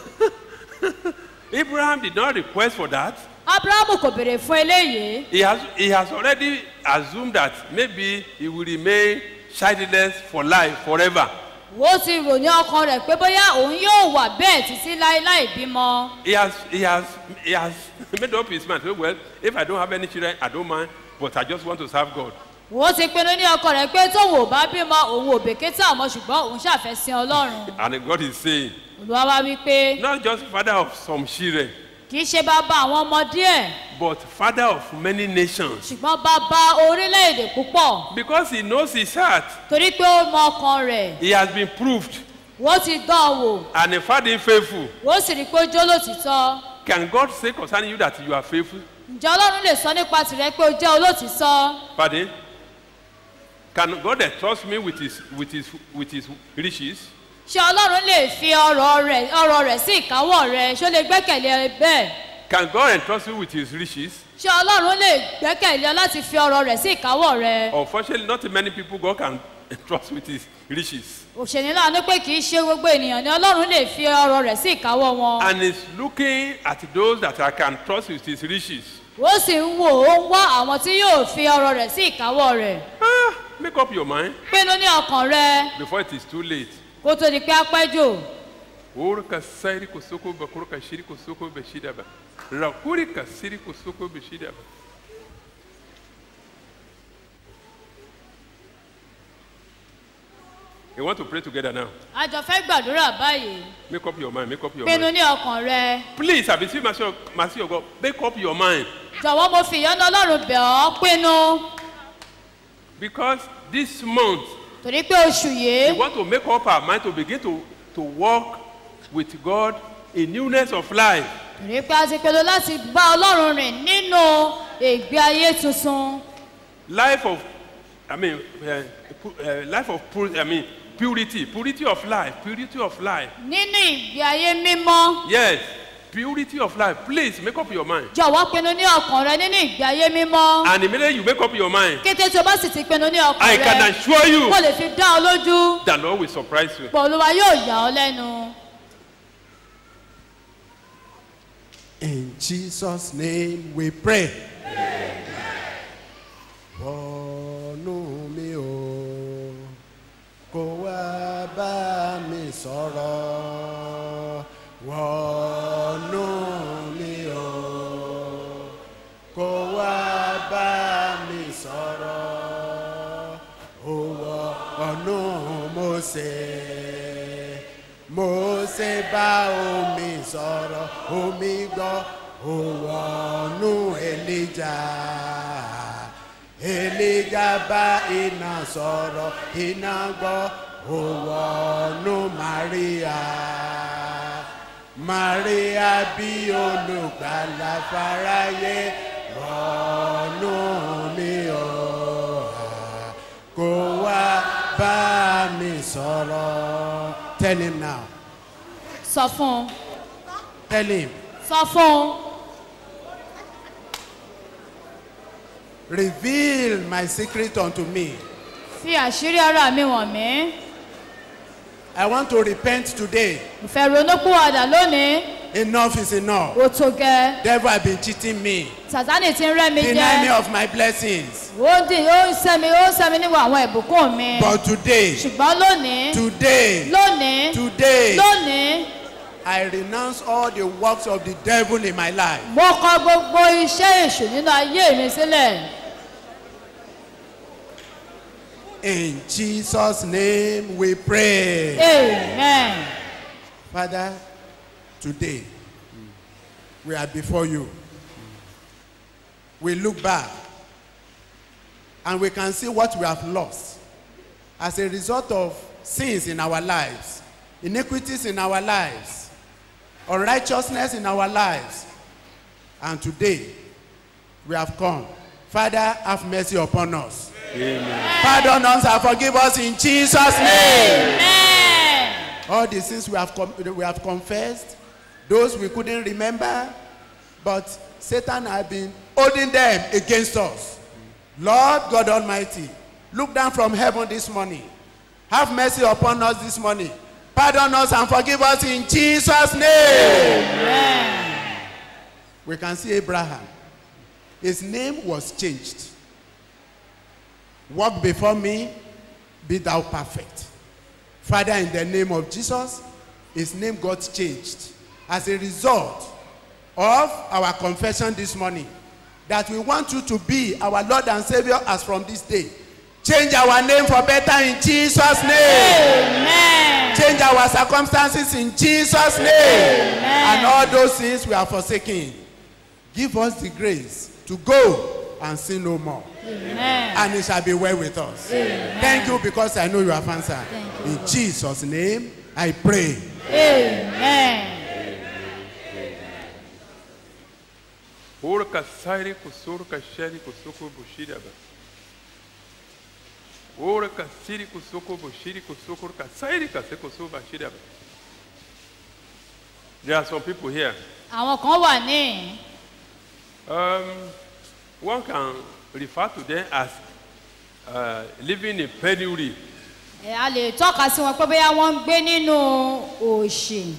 Abraham did not request for that. abrahamu kò béèrè fún eléyìí He has, he has already assumed that maybe he will remain childless for life, forever. ó ti rò ní ọkàn rẹ̀ pé bóyá òun yóò wà bẹ́ẹ̀ títí láéláé bímọ He has, he has, he has made up his mind. Well, if I don't have any children, I don't mind, but I just want to serve God. òun ti pinnu ní ọkọ rẹ̀ pé tóun ò bá bímọ òun ò bèkítà ọmọ ṣùgbọ́n òun ṣàfẹ́ sin ọlọ́run And God is saying, olúwa wá wí pé not just father of some children, kì í ṣe bàbá àwọn ọmọ díẹ̀ but father of many nations. ṣùgbọ́n bàbá orílẹ̀-èdè púpọ̀ Because he knows his heart. torí pé ó mọ ọkàn rẹ̀ He has been proved. wọ́n ti dán an wò And he found him faithful. wọ́n sì rí i pé ó jó lòtítọ́ Can God say concerning you that you are faithful? ǹjẹ́ ọlọ́run lè sọ nípa tìrẹ pé ó jẹ́ olótìtọ́ Pardon? Can God entrust me with his, with his, with his riches? ṣé ọlọ́run lè fi ọrọ̀ rẹ̀ ọrọ̀ rẹ̀ sí ìkáwọ́ rẹ̀ ṣó lè gbẹ́kẹ̀lé ẹ bẹ́ẹ̀ Can God entrust you with his riches? ṣé ọlọ́run lè gbẹ́kẹ̀lé ọ láti fi ọrọ̀ rẹ̀ sí ìkáwọ́ rẹ̀ Unfortunately, not many people God can entrust with his riches. òṣèlú láàánú pé kì í ṣe gbogbo ènìyàn ni ọlọ́run lè fi ọrọ̀ rẹ̀ sí ìkáwọ́ wọn And he's looking at those that I can trust with his riches. ó sì ń wò ó ń wá àwọn tí yóò fi ọrọ̀ rẹ̀ sí ìkáwọ́ rẹ̀ Ah, make up your mind pinnu ní ọkàn rẹ before it is too late. kó tó di pé á pẹ́ jù Urka sairi kusoko bakuruka shiri kusoko beshidaba. Rakurika siri kusoko beshidaba. You want to pray together now? a jọ fẹ́ gbàdúrà báyìí Make up your mind. Make up your pinnu mind. ní ọkàn rẹ Please, I beseech mercy of, mercy of God. Make up your mind. jọ̀wọ́ mo fi ìyọ́nú ọlọ́run bẹ̀ ọ́ pinnu Because this month, torí pé oṣù we yìí want to make up our mind to begin to, to walk with God in newness of life. torí pé a ti pinnu láti bá ọlọ́run rìn nínú ìgbé ayé tuntun Life of, I mean, uh, pu- uh, life of, pu- I mean, purity, purity of life, purity of life. nínú ìgbé ayé mímọ́ Yes, purity of life. Please make up your mind. jọ̀wọ́ pinnu ní ọkàn rẹ nínú ìgbé ayé mímọ́ And immediately you make up your mind, kété tí o bá sì ti pinnu ní ọkàn I can rẹ assure you mo lè fi dá ọ lójú the Lord will surprise you. pọ̀ olúwa yóò yà ọ́ lẹ́nu. In Jesus' name we pray. Wọnú mi o, kó wá bá mi sọ̀rọ̀. Wọnú mi o, kó wá bá mi sọ̀rọ̀. Ó wọnú Mósè. Mósè bá omi sọ̀rọ̀ omi gbọ́ ó wọnú Èlíjà Èlíjà bá iná sọ̀rọ̀ iná gbọ́ ó wọnú Màríà Màríà bí olùgbàlà fáráyé wọnú mi o kó wá bá mi sọ̀rọ̀. Tell him now. sọ fún un Tell him. sọ fún un Reveal my secret unto me. fi àṣírí ara mi wọ̀n mí I want to repent today. mo fẹ́ ronúpìwàdà lónìí Enough is enough. ó tó gẹ́ Devil have been cheating me. sàtánì ti ń rẹ́ mi Deny me jẹ́ of my blessings. ó dì ó ń sẹ́mi ó ń sẹ́mi níwọ̀ àwọn ìbùkún mi But today, ṣùgbọ́n lónìí today, lónìí today, lónìí I renounce all the works of the devil in my life. mo kọ gbogbo iṣẹ́ èṣù nínú ayé mi sílẹ̀ In Jesus' name we pray. amen Father, today we are before you. We look back and we can see what we have lost as a result of sins in our lives, iniquities in our lives, unrighteousness in our lives. And today we have come. Father, have mercy upon us. Pardon us and forgive us in Jesus' name. amen All the sins we have, com- we have confessed, those we couldn't remember, but Satan has been holding them against us. Lord God Almighty, look down from heaven this morning. Have mercy upon us this morning. Pardon us and forgive us in Jesus' name. We can see Abraham. His name was changed. Walk before me, be thou perfect. Father, in the name of Jesus, his name got changed as a result of our confession this morning. that we want you to be our Lord and Savior as from this day. Change our name for better in Jesus' name. amen Change our circumstances in Jesus' name. And all those things we are forsaking. Give us the grace to go and sin no more. amen And it shall be well with us. Thank you because I know you have answered. Thank In Jesus' name, I pray. amen Orca sairi kusurka sheri kusuko bushiraba. Orca siri kusuko bushiri kusuko ka sairi kaseko suba shiraba. There are some people here. àwọn kan wà ní Um, one can refer to them as uh, living in penury. ẹ, a lè tọ́ka sí wọn pé bóyá wọ́n ń gbé nínú òṣì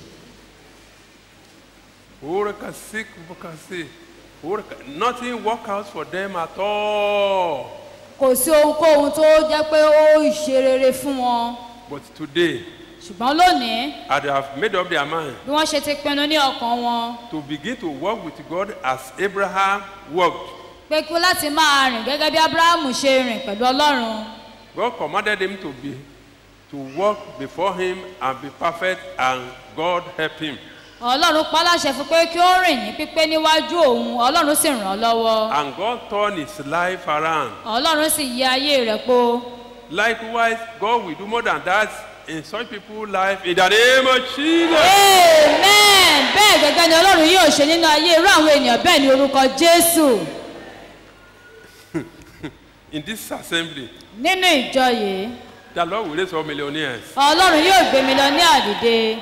Orca sick bukasi. Orca nothing work out for them at all. kò sí ohunkóhun tó jẹ́ pé ó ṣe rere fún wọn But today, ṣùgbọ́n lónìí as they have made up their mind bí wọ́n ṣe ti pinnu ní ọkàn wọn to begin to walk with God as Abraham walked. pé kí láti máa rìn gẹ́gẹ́ bí abrahamu ṣe rìn pẹ̀lú ọlọ́run God commanded him to be to walk before him and be perfect and God helped him. ọlọ́run pa á láṣẹ fún pé kí ó rìn ní pípé níwájú òun ọlọ́run sì ràn án lọ́wọ́ And God turned his life around. ọlọ́run sì yí ayé rẹ̀ po Likewise, God will do more than that in such people's life in the name of Jesus. amen bẹ́ẹ̀ gẹ́gẹ́ ni ọlọ́run yóò ṣe nínú ayé irú àwọn ènìyàn bẹ́ẹ̀ ní orúkọ jésù In this assembly, nínú ìjọ yìí the Lord will raise up millionaires. ọlọ́run yóò gbé mi lọ ní àdìde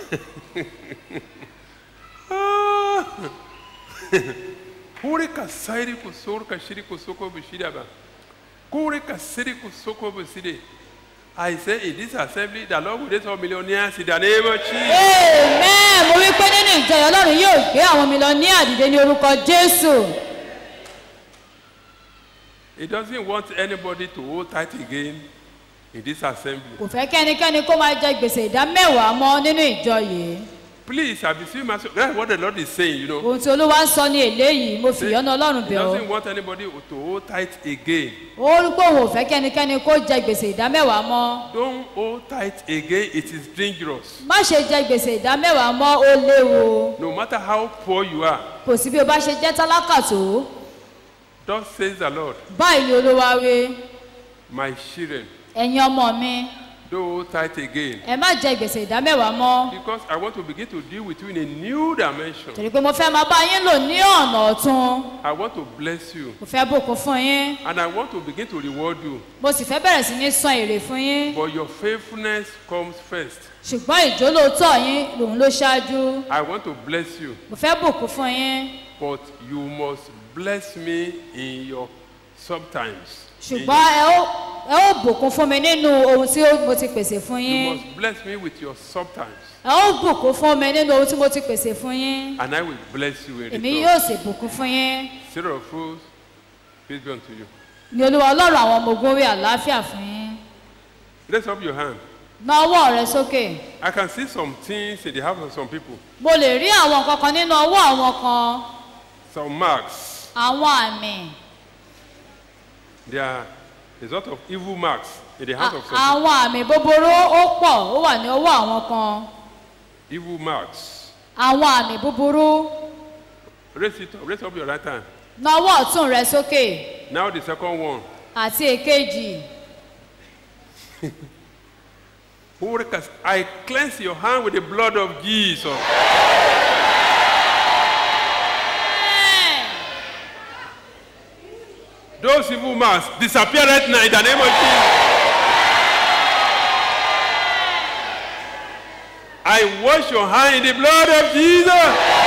Kure ka sairi kusur ka shiri kusoko bushidaba. Kure ka siri kusoko buside. I say in this assembly, the Lord will raise up millionaires in the name of Jesus. amen mo wí pé nínú ìjọ yìí ọlọ́run yóò gbé àwọn mi lọ ní àdìde ní orúkọ jésù He doesn't want anybody to hold tight again in this assembly. kò fẹ́ kẹ́nikẹ́ni kó máa jẹ gbèsè ìdá mẹ́wàá mọ́ nínú ìjọ yìí Please, I beseech myself. That's what the Lord is saying, you know. ohun tí olúwa ń sọ ní eléyìí mo fi ìyọ́nú ọlọ́run He bẹ̀ ọ́ doesn't want anybody to hold tight again. ó rí pé òun ò fẹ́ kẹ́nikẹ́ni kó jẹ gbèsè ìdá mẹ́wàá mọ́ Don't hold tight again. It is dangerous. má ṣe jẹ gbèsè ìdá mẹ́wàá mọ́ ó léwu No matter how poor you are, kò sí bí o bá ṣe jẹ́ tálákà tó thus says the Lord, báyìí ni olúwa wí my children, ẹ̀yin ọmọ mi don't hold tight again. ẹ má jẹ gbèsè ìdá mẹ́wàá mọ́ Because I want to begin to deal with you in a new dimension. torí pé mo fẹ́ máa bá yín lò ní ọ̀nà ọ̀tun I want to bless you. mo fẹ́ bùkún fún yín And I want to begin to reward you. mo sì fẹ́ bẹ̀rẹ̀ sí ní san èrè fún yín But your faithfulness comes first. ṣùgbọ́n ìjólóòtọ́ yín lòun ló ṣáájú I want to bless you. mo fẹ́ bùkún fún yín But you must bless me in your sometimes. In ṣùgbọ́n ẹ ó ẹ ó bùkún fún mi nínú ohun tí ó- mo ti pèsè fún You yín must bless me with your sometimes. ẹ ó bùkún fún mi nínú ohun tí mo ti pèsè fún yín And I will bless you in èmi return. yóò sì bùkún fún yín Sarah of fools, peace be unto you. ní olúwa ọlọ́run àwọn ọmọ ogun wí àlàáfíà fún yín Raise up your hand. na ọwọ́ rẹ sókè I can see some things in the house of some people. mo lè rí àwọn nǹkan kan nínú ọwọ́ àwọn kan Some marks. àwọn àmì There are a lot of evil marks in the house a- of some àwọn àmì búburú ó pọ̀ ó wà ní ọwọ́ àwọn kan people. Evil marks. àwọn àmì búburú Raise it up. Raise up your right hand. na ọwọ́ ọ̀tún rẹ sókè Now the second one. àti èkejì Hurricanes. I cleanse your hand with the blood of Jesus. Those evil marks disappear right now in the name of Jesus. I wash your hand in the blood of Jesus.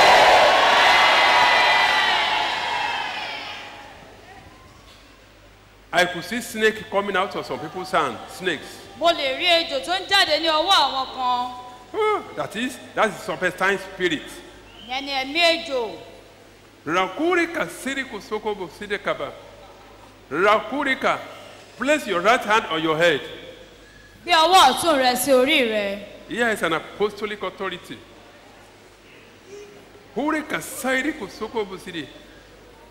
I could see snake coming out of some people's hand. Snakes. mo lè rí ejò tó ń jáde ní ọwọ́ àwọn kan Ah, that is, that's the serpentine spirit. ìyẹn ni ẹ̀mí ejò Rakurika siriku sokobo sidekaba. Rakurika, place your right hand on your head. gbé ọwọ́ ọ̀tún rẹ sí orí rẹ Here is an apostolic authority. Hurika siriku sokobo sidi.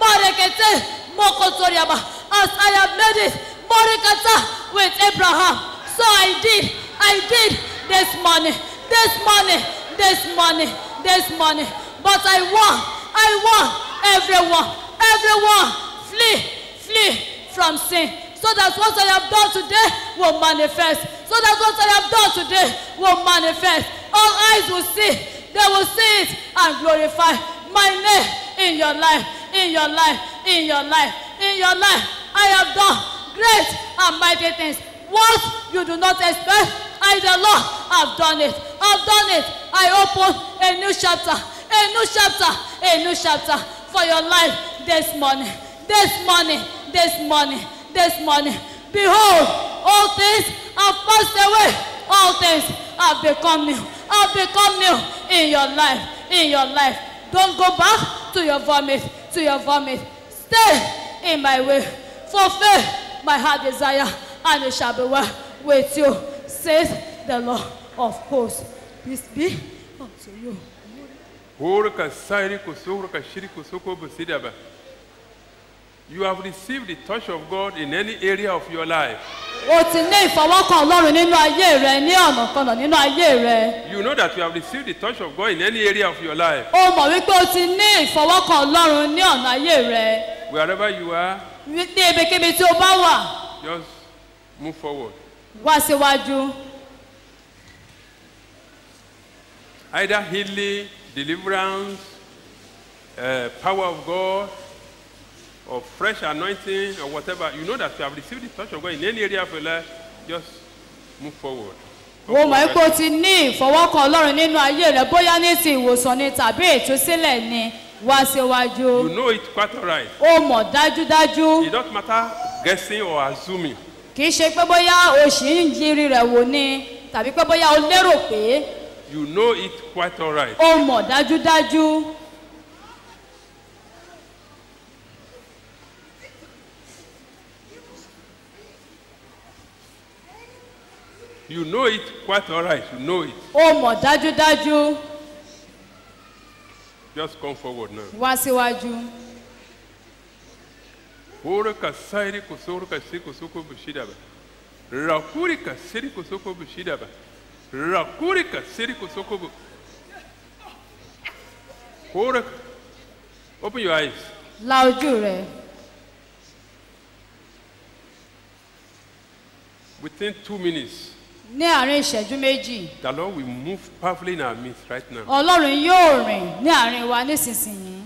Morekete, Mokotoriaba, as I have made it, Morekata with Abraham. So I did, I did this morning, this morning, this morning, this morning. But I won, I won, everyone, everyone, flee, flee from sin. So that what I have done today will manifest. So that what I have done today will manifest. All eyes will see, they will see it and glorify my name in your life, in your life, in your life, in your life. I have done great and mighty things. What you do not expect, I the Lord have done it. I've done it. I open a new chapter, a new chapter, a new chapter for your life this morning, this morning, this morning, this morning. Behold, all things have passed away. All things have become new. Have become new in your life. In your life. Don't go back to your vomit. To your vomit. Stay in my way. Fulfill my heart desire, and it shall be well with you, says the Lord of hosts. Peace be unto you. Horka sairi kusohorka shiri kusoko busidaba. You have received the touch of God in any area of your life. O ti ní ìfọwọ́kàn Ọlọ́run nínú ayé rẹ ní ọ̀nà kanà nínú ayé rẹ. You know that you have received the touch of God in any area of your life. O mọ̀ wípé o ti ní ìfọwọ́kàn Ọlọ́run ní ọ̀nà ayé rẹ. Wherever you are, Ní ibikíbi tí o bá wà, just move forward. wá síwájú. Either healing, deliverance, uh, power of God, or fresh anointing, or whatever. You know that you have received the touch of God in any area of your life. Just move forward. O mọ̀ wípé o ti ní ìfọwọ́kàn Ọlọ́run nínú ayé rẹ bóyá ní ti ìwòsàn ni tàbí ìtúsílẹ̀ ni wá síwájú. You know it quite all right. O mọ̀ dájúdájú. It doesn't matter guessing or assuming. Kì í ṣe pé bóyá o ṣì ń yiri rẹ̀ wò ni tàbí pé bóyá o lérò pé You know it quite all right. o mọ̀ dájúdájú. You know it quite all right. You know it. O mọ̀ dájúdájú. Just come forward now. Wá síwájú. Hora ka sairi kusoro ka si kusoko bushida ba. Rakuri ka siri kusoko bushida ba. Rakuri ka siri kusoko bu. Hora. Open your eyes. La ojú rẹ̀. Within two minutes, Ní àárín ìṣẹ́jú méjì, the Lord will move powerfully in our midst right now. Ọlọ́run yóò rìn ní àárín wa nísinsìnyí.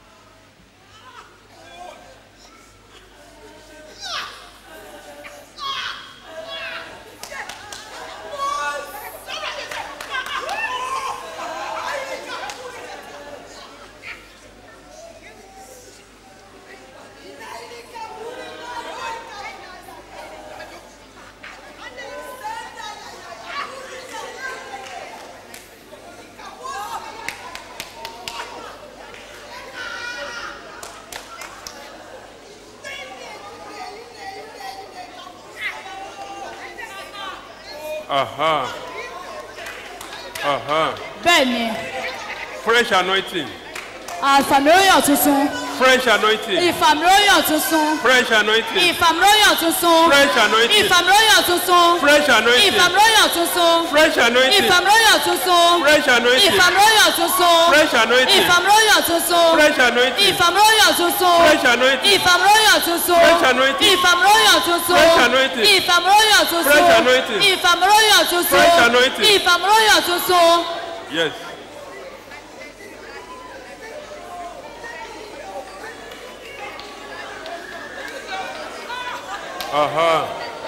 Aha. Aha. Bẹ́ẹ̀ ni, Fresh anointing. àfàmìlóyàn tuntun, Fresh anointing. ìfàmìlóyàn tuntun, Fresh anointing. ìfàmìlóyàn tuntun, Fresh anointing. ìfàmìlóyàn tuntun, Fresh anointing. ìfàmìlóyàn tuntun, Fresh anointing. ìfàmìlóyàn tuntun, Fresh anointing. ìfàmìlóyàn tuntun, Fresh anointing. ìfàmìlóyàn tuntun, Fresh anointing. ìfàmìlóyàn tuntun, Fresh anointing. ìfàmìlóyàn tuntun, Fresh anointing. ìfàmìlóyàn tuntun, Fresh anointing. ìfàmìlóyàn tuntun, Fresh anointing. ìfàmìlóyàn tuntun, Fresh anointing. ìfàmìlóyàn tuntun. Yes. Aha.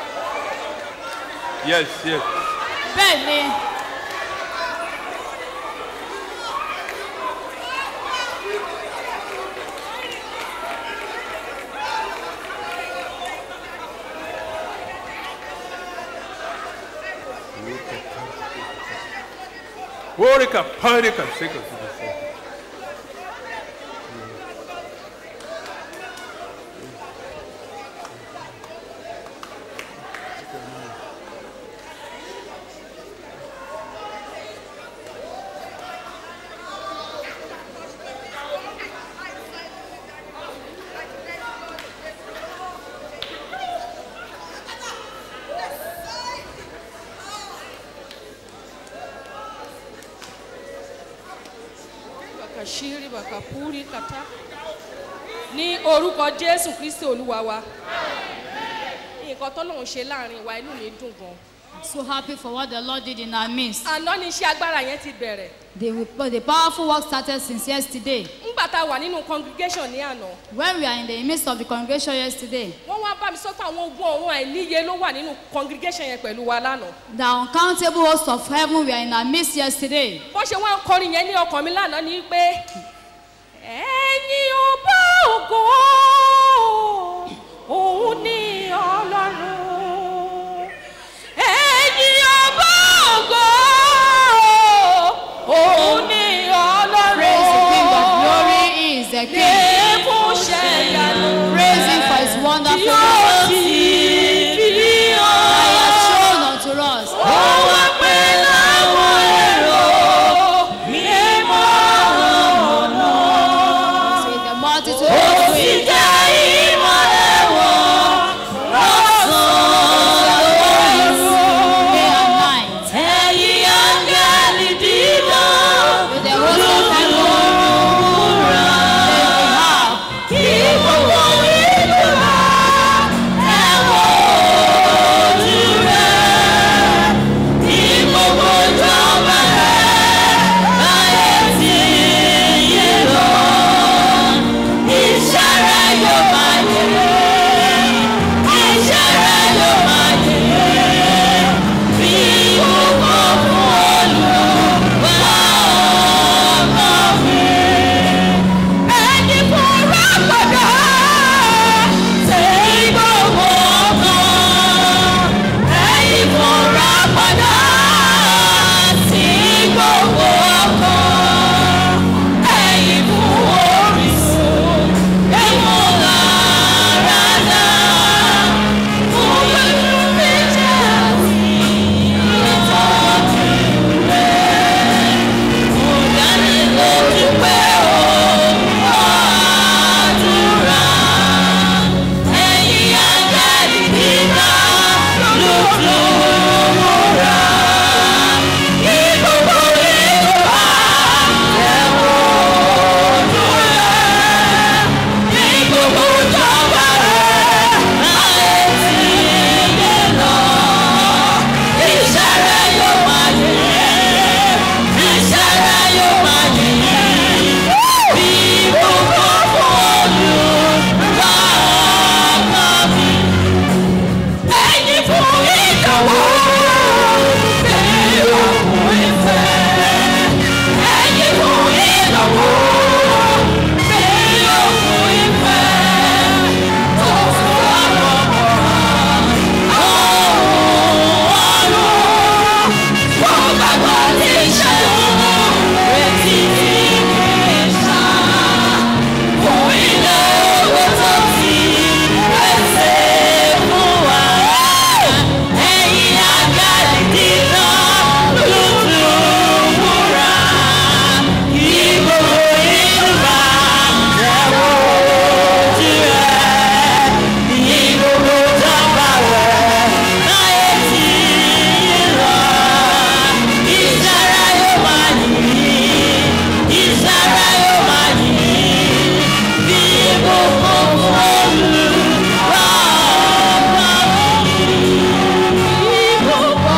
Yes, yes. bẹ́ẹ̀ ni Horika, parika, sika, sika, sika. kàṣírí bàkàpúrí kàtá ní orúkọ jésù kristi olúwa wa nǹkan tọ́lọ́run ṣe láàrin wa inú mi dùn gan I'm so happy for what the Lord did in our midst. àná ni iṣẹ́ agbára yẹn ti bẹ̀rẹ̀ The, the powerful work started since yesterday. ńgbà tá a wà nínú congregation ní àná When we are in the midst of the congregation yesterday, wọ́n wá bá mi sọ pé àwọn ogun ọ̀run àìníye ló wà nínú congregation yẹn pẹ̀lú wa lánàá the uncountable hosts of heaven were in our midst yesterday. bọ́n ṣe wá ń kọrin yẹn ní ọkàn mi lánàá ni pé ẹ̀yin ọba ògo òun ni ọlọ́run ẹ̀yin ọba ògo òun ni Praise the King of ọlọ́run glory, He is the King. fún ṣẹ̀yànú Praise Him for His wonderful yóò works ti fi that He has hàn. shown unto us. Ó wá pé láwọn èrò mímọ́ ọ̀nà. With the multitude Ó of sì ways, jẹ́ ìmọ̀lẹ̀ wọn lọ́sàn-án lóru. day and night. Ẹ̀yin áńgẹ́lì dídán With the host of heaven, lùrà. they have. Kí gbogbo ìlú wa ẹ̀wọ̀n ojú rẹ̀. Kí gbogbo ìjọba rẹ̀ láyé tí yé lọ. Iṣẹ́ rẹ̀ yóò máa yẹ. Iṣẹ́ rẹ̀ yóò máa yẹ. Bí gbogbo fún Olúwa ọmọ mi ẹni fúnra padà ṣe gbogbo ọkàn ẹni fúnra padà sí gbogbo ọkàn ẹni fún orísun ẹ̀wọ̀n lára dá fún pẹ̀lú méjì àti ìtọ́jú rẹ̀ mo dání lójú pé ó àdúrà ẹ̀yin àgbẹ̀dì kíkà lójú múra kí gbogbo ìlú bá ẹ̀wọ̀n ojú rẹ̀ kí gbogbo ìjọba rẹ̀ láyé tí yé lọ iṣẹ́ rẹ̀ yóò máa yẹ iṣẹ́ rẹ̀ yóò máa yẹ bí gbogbo fọ́ọ̀lù bá ọkọ mi. ẹ̀yin fún ìdánwò bẹ́ẹ̀ òkun ìfẹ́. ẹ̀yin fún ìdánwò bẹ́ẹ̀ òkun ìfẹ́. tó fún àwọn ọmọ ọ̀run wọ́n gbàgbọ́ ní ìṣẹ́gun retí ní ìṣá. Fún ilé owó tó ti pèsè fún wa. Ẹ̀yin àgbàdì dínà lùtù múra. Ìbò ìlú bá ẹ̀wọ̀ ojú rẹ̀. Ìgbòho jọba rẹ̀ láyé tí lọ. Ìṣẹ́ra yóò máa yìn, ìṣẹ́ra yóò máa yìn. Bí gbogbo Olúwa ọba mi. Bí gbogbo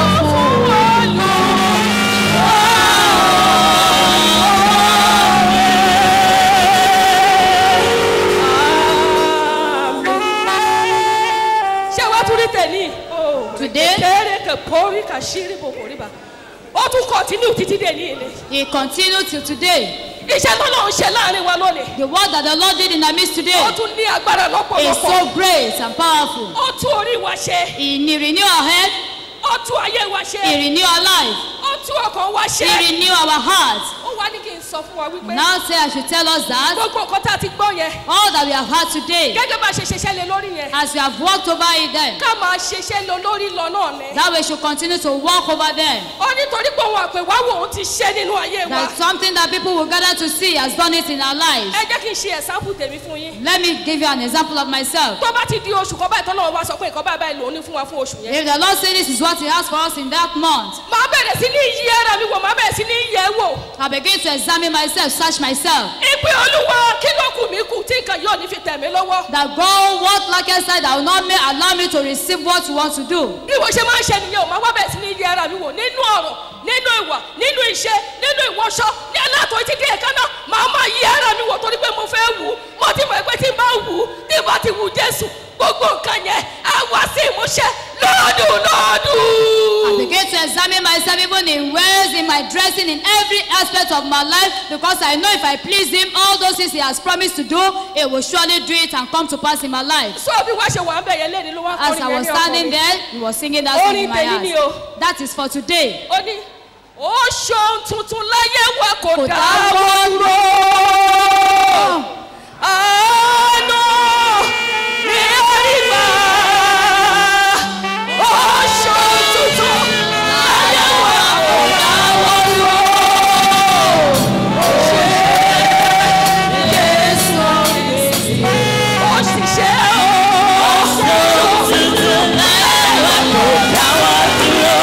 Olúwa. Ṣé wàá tún rí tẹ̀lé? Today, Kéré kẹ̀ pọ́rí kà ṣírí bò kò rí bá. Ó tún kọ̀tínú títí dé ní ilé. He continued till today. Iṣẹ́ tó lọ́n ṣe láàrin wa lónìí. The work that the Lord did in our midst today Ó tún ní agbára is lọ́pọ̀lọpọ̀. so great and powerful. Ó tún orí wa ṣe. He renew our head, Ó tún ayé wa He ṣe. renew our life, Ó tún ọkàn wa He ṣe. renew our hearts. Ó wá ní kí n sọ fún wa wípé Now say I should tell us that gbogbo nǹkan tá a ti gbọ́ yẹn. all that we have had today, Gẹ́gẹ́ bá a ṣe ṣiṣẹ́ lé lórí yẹn. as we have walked over it then, Ká máa ṣiṣẹ́ lé lórí lọ náà ni. that we should continue to walk over them. Ó nítorí pé òun àpèwá wò ó ti ṣe nínú ayé wa. That's something that people will gather to see has done it in our lives. Ẹ jẹ́ kí n ṣe ẹ̀sáǹpù tèmi fún yín. Let me give you an example of myself. Tó bá ti di oṣù kan báyìí tọ́lọ́run wá sọ pé nǹkan báyìí báyìí lòún ní fún wa fún oṣù yẹn. If the Lord say this is what He has for us in that month, Màá bẹ̀rẹ̀ sí ní yí ara mi wò, màá bẹ̀rẹ̀ sí ní yẹ̀ ẹ́ wò. I begin to examine examine myself, search myself. ìpè olúwa kí ló kù mí kù tí nǹkan yóò ní fi tẹ̀ mí lọ́wọ́. That God, what like I said, that will not may, allow me to receive what you want to do. bí mo ṣe máa ń ṣe nìyẹn o máa wá bẹ̀rẹ̀ sí ní yẹ ara mi wò nínú ọ̀rọ̀ nínú ìwà nínú iṣẹ́ nínú ìwọṣọ ní aláàtọ̀ títí dé ẹ̀ka náà màá máa yẹ ara mi wò torí pé mo fẹ́ wù ú mo ti mọ̀ pé tí n bá wù ú tí n bá ti wù jésù gbogbo nǹkan yẹn á wá sí ìmúṣẹ lọ́dún I lọ́dún. begin to examine myself even in ways, in my dressing, in every aspect of my life, because I know if I please Him, all those things He has promised to do, He will surely do it and come to pass in my life. sọ bí wàá ṣe wà ń bẹ̀ yẹn léde ló wá As I kọrin was yẹn ní standing ọkùnrin. there, He was singing that song in my Orin tèmi ni o. heart. That is for today. ó ní ó ṣohun tuntun láyé wa kò Kò dáwọ́ dáwọ́ ró àánú ní àríwá ó ṣohun tuntun láyé wa kò dáwọ́ ró ó ṣe Jésù ó sì ṣe ó ṣohun tuntun láyé wa kò dáwọ́ dúró.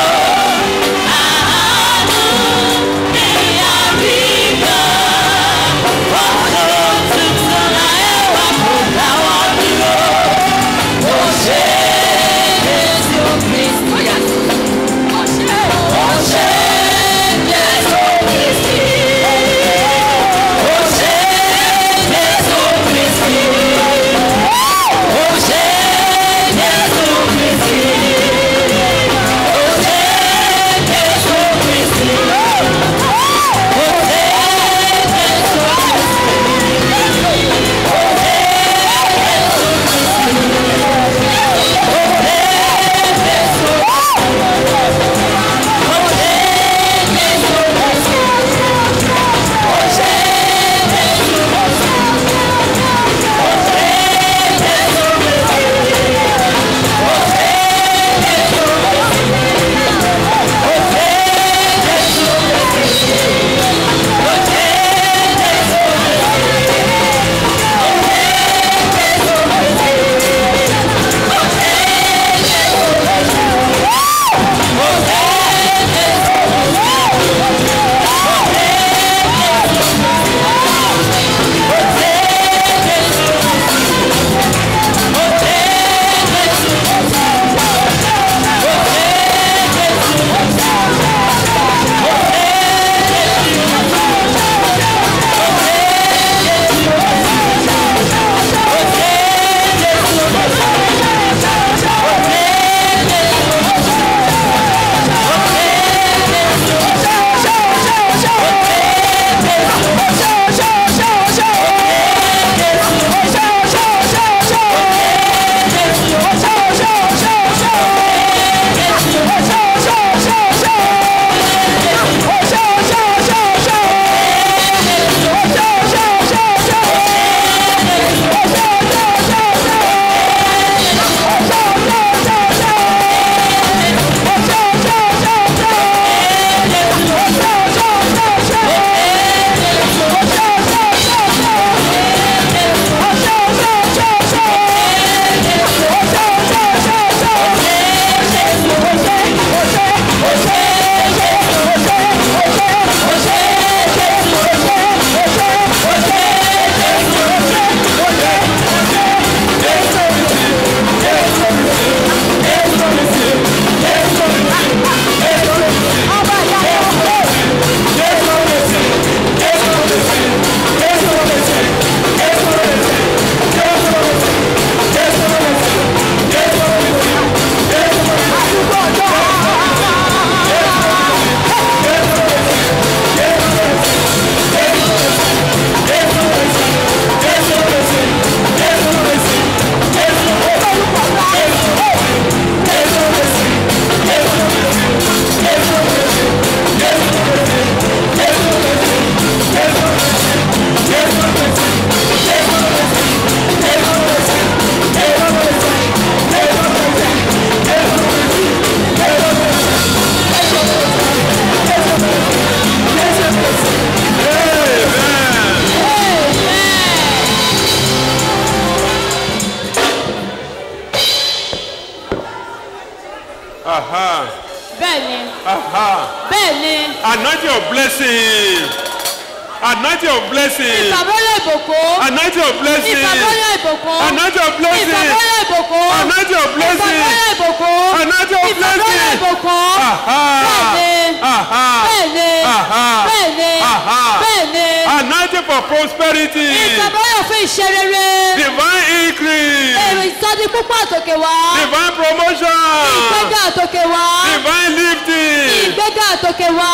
Aha. Bẹ́ẹ̀ni, Aha. bẹ́ẹ̀ni, Anointing of blessing. Anointing of blessing. ìfàmọ́lẹ̀ ìbùkún Anointing of blessing. ìfàmọ́lẹ̀ ìbùkún Anointing of blessing. ìfàmọ́lẹ̀ ìbùkún Anointing of blessing. ìfàmọ́lẹ̀ ìbùkún Anointing of ìfàmọ́lẹ̀ blessing. ìbùkún Aha. bẹ́ẹ̀ni Aha. bẹ́ẹ̀ni Aha. bẹ́ẹ̀ni Aha. bẹ́ẹ̀ni Anointing for prosperity. ìfàmọ́lẹ̀ fún iṣẹ́ rere Divine increase. èrò ìsọdí púpọ̀ àtòkè wá Divine promotion. ìgbéga àtòkè wá Divine lifting. ìgbéga àtòkè wá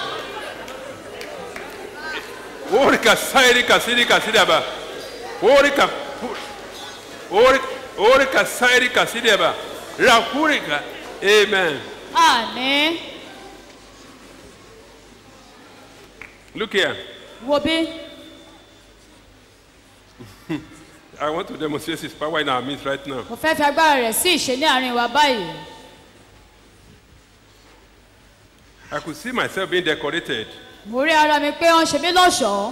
Orika sairika sirika sidaba. Orika. Orika. Orika sairika sidaba. Rakurika. Amen. àní Look here. wo bí I want to demonstrate his power in our midst right now. mo fẹ́ fi agbára rẹ̀ sí ìṣe ní àárín wa báyìí I could see myself being decorated. mo rí ara mi pé wọ́n ṣe mí lọ́ṣọ̀ọ́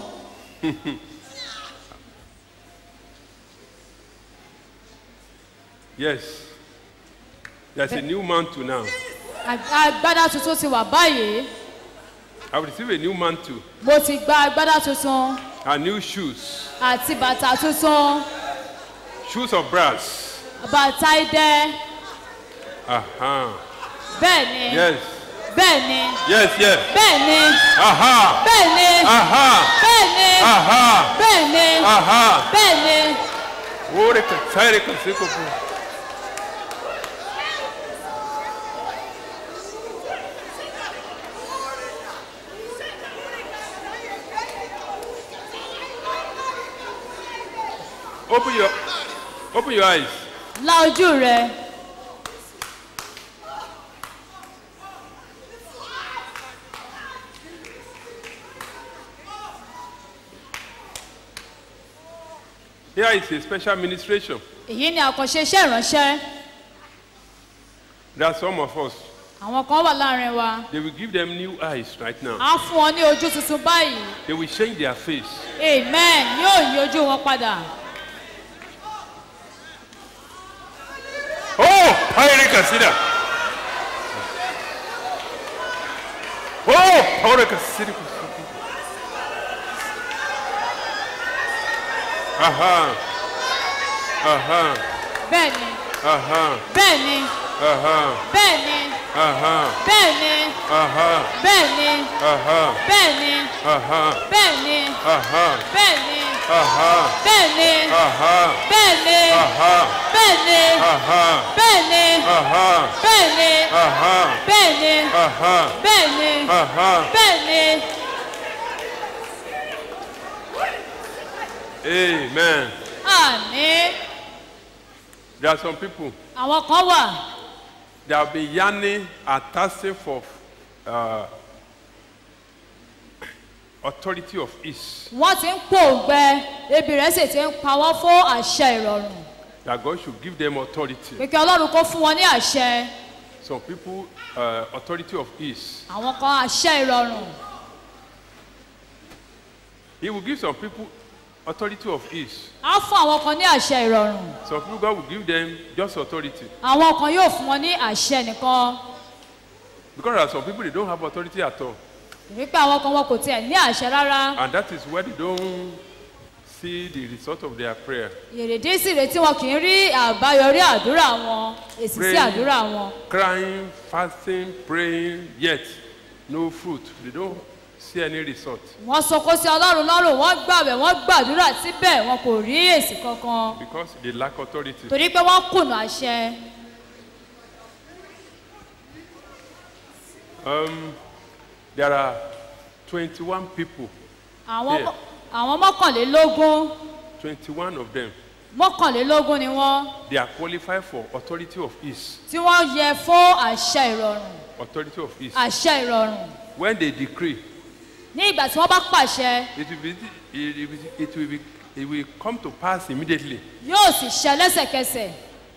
Yes. There's a new mantle now. Ag- agbádá tuntun ti wà báyìí I've received a new mantle mo ti gba agbádá tuntun and new shoes. àti bàtà tuntun Shoes of brass. bàtà idẹ Aha. bẹ́ẹ̀ ni Yes. bẹ́ẹ̀ ni Yes, yes. bẹ́ẹ̀ ni Aha. bẹ́ẹ̀ ni Aha. bẹ́ẹ̀ ni Aha. bẹ́ẹ̀ ni Aha. bẹ́ẹ̀ ni Orika sairika sikopu. Open your open your eyes. la ojú rẹ Here is a special ministration. èyí ni àkànṣe iṣẹ́ ìránṣẹ́ There are some of us. àwọn kan wà láàrin wa They will give them new eyes right now. á fún wọn ní ojú tuntun báyìí They will change their face. amen yóò yí ojú wọn padà Oh, Pairi Kasida. Oh, Pairi Kasida. Aha. Aha. bẹ́ẹ̀ ni Aha. bẹ́ẹ̀ ni Aha. bẹ́ẹ̀ ni Aha. bẹ́ẹ̀ ni Aha. bẹ́ẹ̀ ni Aha. bẹ́ẹ̀ ni Aha. bẹ́ẹ̀ ni Aha. bẹ́ẹ̀ ni Aha. bẹ́ẹ̀ ni Aha. bẹ́ẹ̀ ni Aha. bẹ́ẹ̀ ni Aha. bẹ́ẹ̀ ni Aha. bẹ́ẹ̀ ni Aha. bẹ́ẹ̀ ni Aha. bẹ́ẹ̀ ni Aha. bẹ́ẹ̀ ni Amen. àní There are some people àwọn kan wà that have been yearning and thirsting for uh, authority of ease. wọ́n ti ń pòǹgbẹ ebi rẹ̀ sì ti ń pa wọ́n fún àṣẹ ìrọ̀rùn That God should give them authority. pé kí ọlọ́run kó fún wọn ní àṣẹ Some people, uh, authority of ease. àwọn kan àṣẹ ìrọ̀rùn He will give some people authority of ease. á fún àwọn kan ní àṣẹ ìrọ̀rùn Some people, God will give them just authority. àwọn kan yóò fún wọn ní àṣẹ nìkan Because there are some people, they don't have authority at all. wípé àwọn kan wọn kò tiẹ̀ ní àṣẹ rárá And that is where they don't see the result of their prayer. èrèdí sì rèé tí wọn kì í rí àbáyọrí àdúrà wọn èsì sí Pray. àdúrà wọn Crying, fasting, praying, yet no fruit. They don't see any result. wọ́n sọkó sí ọlọ́run lọ́rùn wọ́n gbàwẹ̀ wọ́n gbàdúrà síbẹ̀ wọn kò rí èsì kankan Because they lack authority. torí pé wọ́n kùnà àṣẹ Um, there are 21 people, àwọn Yeah. àwọn mọ́kànlélógún 21 of them, mọ́kànlélógún ni wọ́n they are qualified for authority of ease. tí wọ́n yẹ fún àṣẹ ìrọ̀rùn Authority of ease. àṣẹ ìrọ̀rùn When they decree, ní ìgbà tí wọ́n bá pàṣẹ it will be, it will, be, it will, be, it will come to pass immediately. yóò sì ṣẹ lẹ́sẹ̀kẹsẹ̀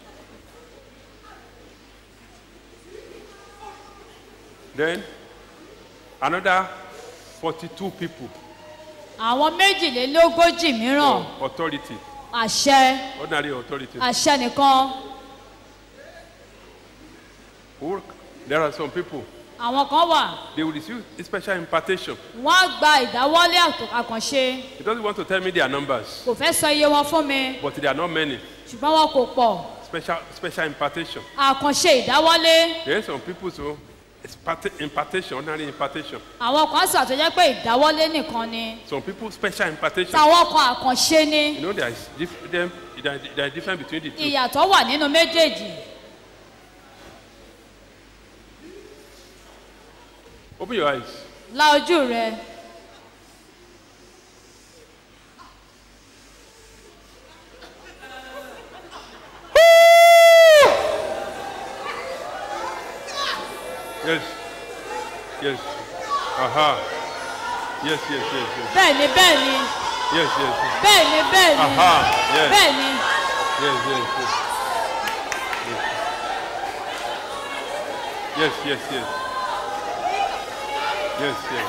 Then another 42 people, àwọn méjìlélógójì mìíràn authority, àṣẹ ordinary authority. àṣẹ nìkan Who- There are some people, àwọn kan wà they will receive a special impartation. wọ́n á gba ìdáwọ́lé àtò- àkànṣe He doesn't want to tell me their numbers, kò fẹ́ sọ iye wọn fún mi but they are not many. ṣùgbọ́n wọn kò pọ̀ Special, special impartation. àkànṣe ìdáwọ́lé There are some people so it's parti- impartation, ordinary impartation. àwọn kan sì àtọ́jẹ́ pé ìdáwọ́lé nìkan ni Some people special impartation. táwọn kan àkànṣe ni You know there is dif- them, there is- there is difference between the two. ìyàtọ̀ wà nínú méjèèjì Open your eyes. la ojú rẹ Yes. Yes. Aha. Yes, yes, yes, yes. bẹ́ẹ̀ ni bẹ́ẹ̀ ni Yes, yes, yes. bẹ́ẹ̀ ni bẹ́ẹ̀ ni Aha. Yes. bẹ́ẹ̀ ni Yes, yes, yes. Yes, yes, yes. Yes, yes.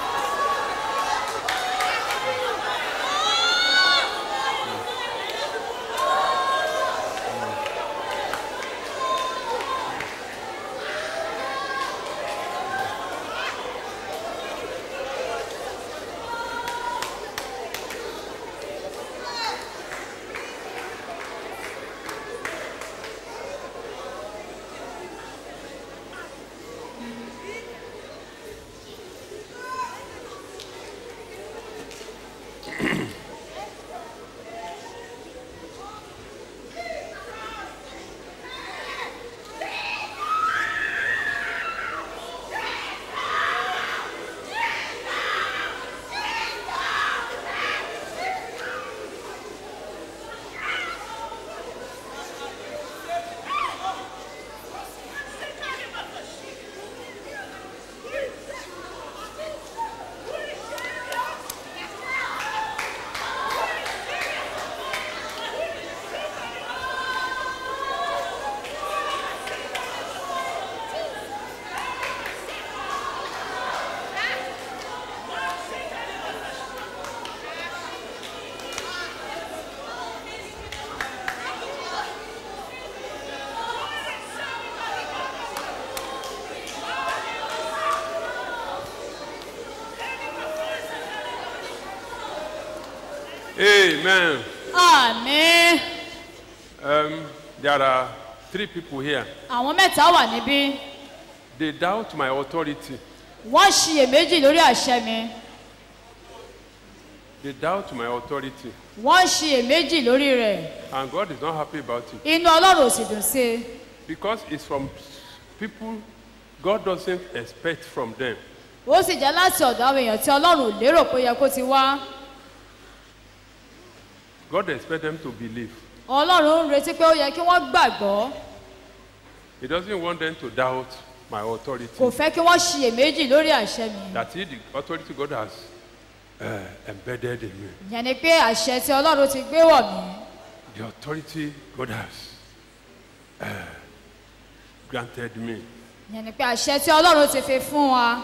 Amen. àmì Um, there are three people here. àwọn mẹ́ta wà níbí They doubt my authority. wọ́n ṣiyèméjì lórí àṣẹ mi They doubt my authority. wọ́n ṣiyèméjì lórí rẹ̀ And God is not happy about it. inú ọlọ́run ò sì dùn sí i Because it's from people God doesn't expect from them. ó sì jẹ́ láti ọ̀dọ̀ àwọn èèyàn tí ọlọ́run ò lérò pé ó yẹ kó ti wá God expects them to believe. ọlọ́run ń retí pé ó yẹ kí wọ́n gbàgbọ́ He doesn't want them to doubt my authority. kò fẹ́ kí wọ́n ṣiyèméjì lórí àṣẹ mi That is the authority God has uh, embedded in me. ìyẹn ni pé àṣẹ tí ọlọ́run ti gbé wọ̀ mí The authority God has uh, granted me. ìyẹn ni pé àṣẹ tí ọlọ́run ti fi fún wa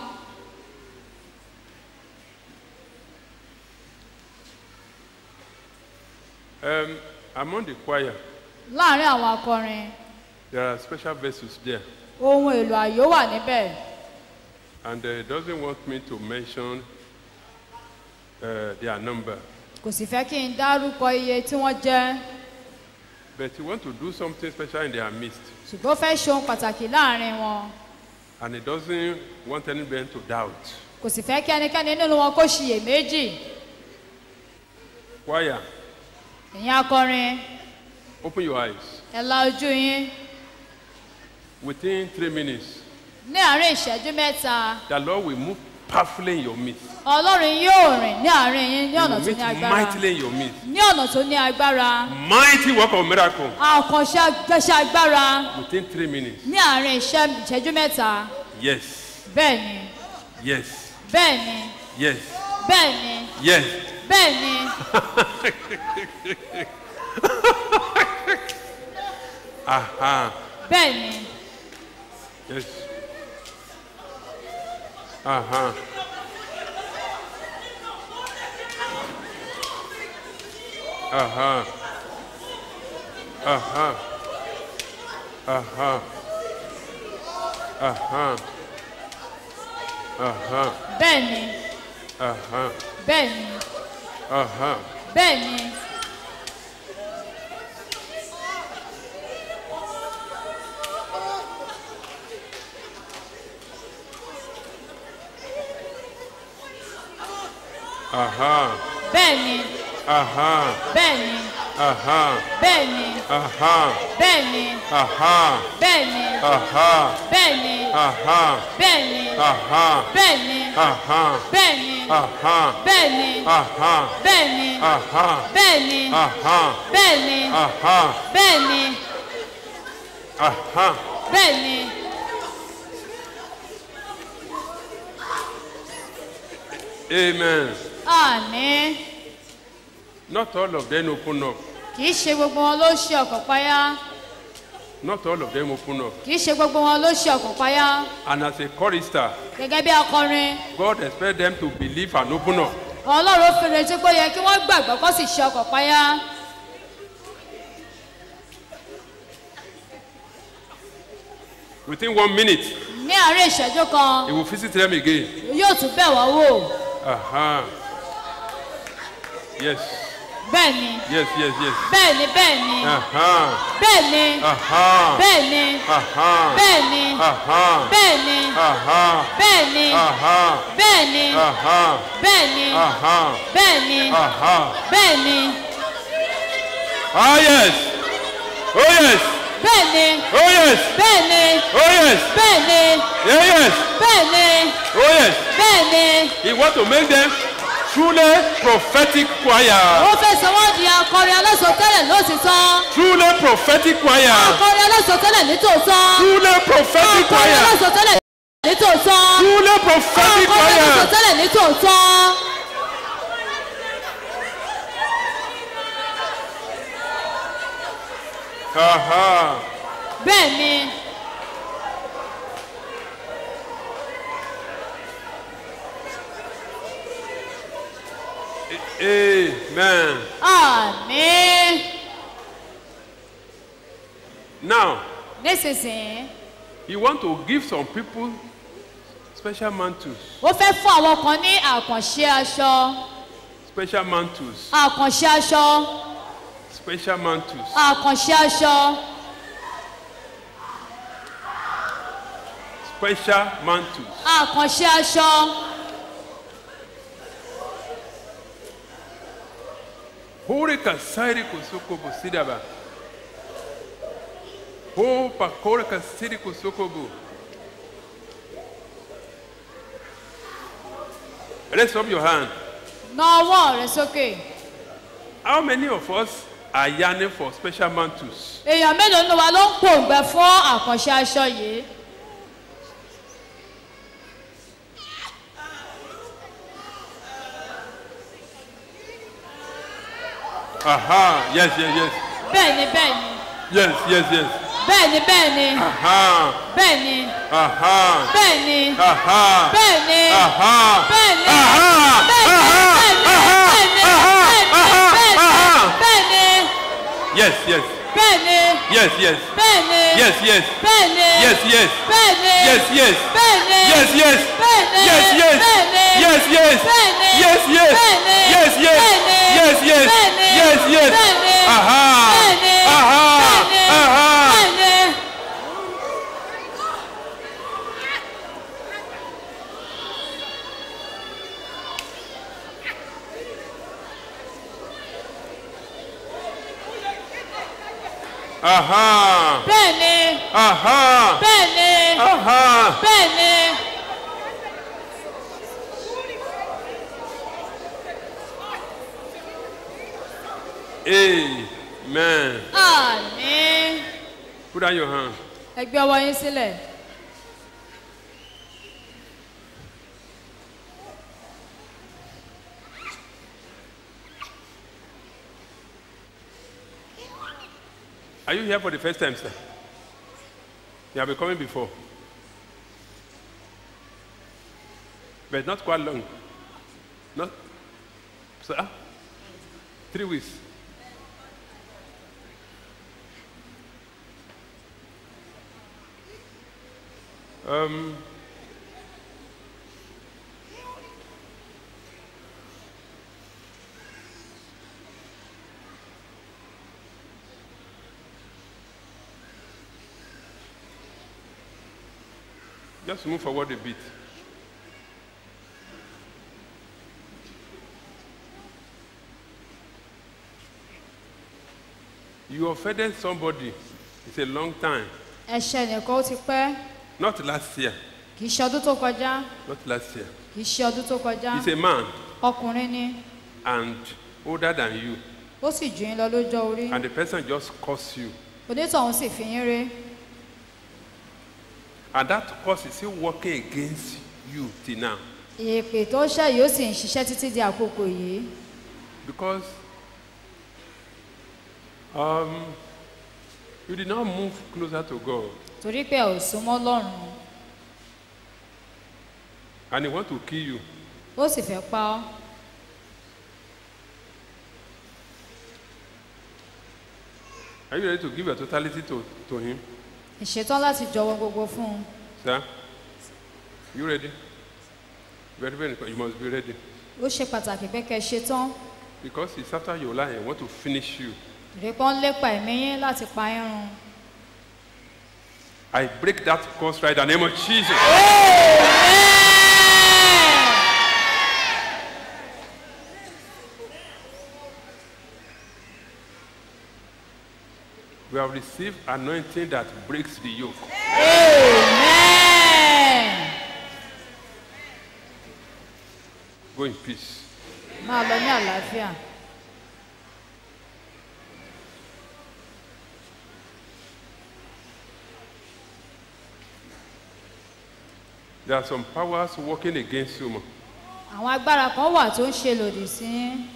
Um, among the choir, láàrin àwọn akọrin there are special vessels there. ohun èlò àyò wà níbẹ̀ And uh, doesn't want me to mention uh, their number. kò sì fẹ́ kí n dárúkọ iye tí wọ́n jẹ́ But he want to do something special in their midst. ṣùgbọ́n ó fẹ́ ṣe ohun pàtàkì láàrin wọn And he doesn't want anybody to doubt. kò sì fẹ́ kí ẹnikẹ́ni nínú wọn kó ṣiyèméjì Choir, ẹ̀yin akọrin open your eyes. ẹ la ojú yín Within three minutes, ní àárín ìṣẹ́jú mẹ́ta the Lord will move powerfully in your midst. ọlọ́run yóò rìn ní àárín yín ní He ọ̀nà will tó meet ní agbára mightily in your midst. ní ọ̀nà tó ní agbára Mighty work of miracle àkànṣe agbẹ́ṣẹ́ agbára within three minutes. ní àárín ìṣẹ́- ìṣẹ́jú mẹ́ta Yes, bẹ́ẹ̀ ni yes, bẹ́ẹ̀ ni yes, bẹ́ẹ̀ ni yes. bẹ́ẹ̀ ni Aha, bẹ́ẹ̀ ni yes. Aha. Aha. Aha. Aha. Aha. Aha. bẹ́ẹ̀ ni Aha. bẹ́ẹ̀ ni Aha. bẹ́ẹ̀ ni Aha. bẹ́ẹ̀ ni Aha. bẹ́ẹ̀ ni Aha. bẹ́ẹ̀ ni Aha. bẹ́ẹ̀ ni Aha. bẹ́ẹ̀ ni Aha. bẹ́ẹ̀ ni Aha. bẹ́ẹ̀ ni Aha. bẹ́ẹ̀ ni Aha. bẹ́ẹ̀ ni Aha. bẹ́ẹ̀ ni Aha. bẹ́ẹ̀ ni Aha. bẹ́ẹ̀ ni Aha. bẹ́ẹ̀ ni Aha. bẹ́ẹ̀ ni Aha. bẹ́ẹ̀ ni Amen. àmín Not all of them open up. kì í ṣe gbogbo wọn ló ṣe ọkàn payá Not all of them open up. kì í ṣe gbogbo wọn ló ṣe ọkàn payá And as a chorister, gẹ́gẹ́ bí akọrin God expects them to believe and open up. ọlọ́run fi retí pé ó yẹ kí wọ́n gbàgbọ́ kó sì ṣe ọkàn payá Within one minute, ní àárín ìṣẹ́jú kan He will visit them again. yóò tún bẹ̀ wọ́n wò Aha. Yes. bẹ́ẹ̀ ni Yes, yes, yes. bẹ́ẹ̀ ni bẹ́ẹ̀ ni Aha. bẹ́ẹ̀ ni Aha. bẹ́ẹ̀ ni Aha. bẹ́ẹ̀ ni Aha. bẹ́ẹ̀ ni Aha. bẹ́ẹ̀ ni Aha. bẹ́ẹ̀ ni Aha. bẹ́ẹ̀ ni Aha. bẹ́ẹ̀ ni Aha. bẹ́ẹ̀ ni Ah, yes. Oh, yes. bẹ́ẹ̀ ni Oh, yes. bẹ́ẹ̀ ni Oh, yes. bẹ́ẹ̀ ni Yeah, yes. bẹ́ẹ̀ ni Oh, yes. bẹ́ẹ̀ ni He wants to make them truly prophetic choir. ó fẹ́ sọ wọ́n di akọrin alásọtẹ́lẹ̀ lóòtítọ́ Truly prophetic choir. akọrin alásọtẹ́lẹ̀ nítòótọ́ Truly prophetic akọrin choir. alásọtẹ́lẹ̀ nítòótọ́ Truly prophetic akọrin choir. alásọtẹ́lẹ̀ nítòótọ́ Aha. bẹ́ẹ̀ ni Amen. àmín Now, nísinsìnyí you want to give some people special mantles. ó fẹ́ fún àwọn kan ní àkànṣe aṣọ Special mantles. àkànṣe aṣọ Special mantles. àkànṣe aṣọ Special mantles. àkànṣe aṣọ Hore kasairi kusoko busidaba. Ho pakore kasiri kusoko bu. Raise up your hand. na ọwọ́ rẹ sókè How many of us are yearning for special mantles? èèyàn mélòó nínú wa ló ń pòǹgbẹ fún àkànṣe aṣọ yìí Aha, yes, yes, yes. bẹ́ẹ̀ ni bẹ́ẹ̀ ni Yes, yes, yes. bẹ́ẹ̀ ni bẹ́ẹ̀ ni Aha, bẹ́ẹ̀ ni aha, bẹ́ẹ̀ ni aha, bẹ́ẹ̀ ni aha, bẹ́ẹ̀ ni aha, bẹ́ẹ̀ ni aha, bẹ́ẹ̀ ni aha, bẹ́ẹ̀ ni aha, bẹ́ẹ̀ ni aha. bẹ́ẹ̀ ni Yes, yes, bẹ́ẹ̀ ni yes, yes, bẹ́ẹ̀ ni yes, yes, bẹ́ẹ̀ ni yes, yes, bẹ́ẹ̀ ni yes, yes, bẹ́ẹ̀ ni yes, yes, bẹ́ẹ̀ ni yes, yes, bẹ́ẹ̀ ni yes, yes, bẹ́ẹ̀ ni yes, yes, bẹ́ẹ̀ ni yes, yes, bẹ́ẹ̀ ni yes, yes, bẹ́ẹ̀ ni yes, yes. bẹ́ẹ̀ ni Aha, bẹ́ẹ̀ ni aha, bẹ́ẹ̀ ni aha. bẹ́ẹ̀ ni. Aha, bẹ́ẹ̀ ni aha, bẹ́ẹ̀ ni aha. bẹ́ẹ̀ ni Amen. àmín Put down your hand. ẹ gbé ọwọ́ yín sílẹ̀ Are you here for the first time, sir? You have been coming before. But not quite long. Not, sir? Three weeks. Um, Just move forward a bit. You offended somebody. It's a long time. ẹ̀ṣẹ̀ nìkan ó ti pẹ́ Not last year. kì í ṣe ọdún tó kọjá Not last year. kì í ṣe ọdún tó kọjá He's a man ọkùnrin ni and older than you. ó sì jù yín lọ lójọ́ orí And the person just cursed you. onítọ̀hún sì fi yín ré And that curse is still working against you till now. èpè tó ṣẹ̀ yìí ó sì ń ṣiṣẹ́ títí di àkókò yìí Because um, you did not move closer to God. torí pé ẹ ò súnmọ́ lọ́rùn And he want to kill you. ó sì fẹ́ pa ọ́ Are you ready to give your totality to, to him? ìṣetán láti jọwọ́ gbogbo fún un Sir? You ready? Very, very important. You must be ready. ó ṣe pàtàkì pé kẹ́ ẹ ṣetán Because it's after your life, I want to finish you. ìrẹ́pọ̀ ń lépa ẹ̀mí yín láti pa yín run I break that curse right in the name of Jesus. We have received anointing that breaks the yoke. amen Go in peace. máa lọ ní àlàáfíà There are some powers working against you. ma. àwọn agbára kan wà tó ń ṣe lòdì sí yín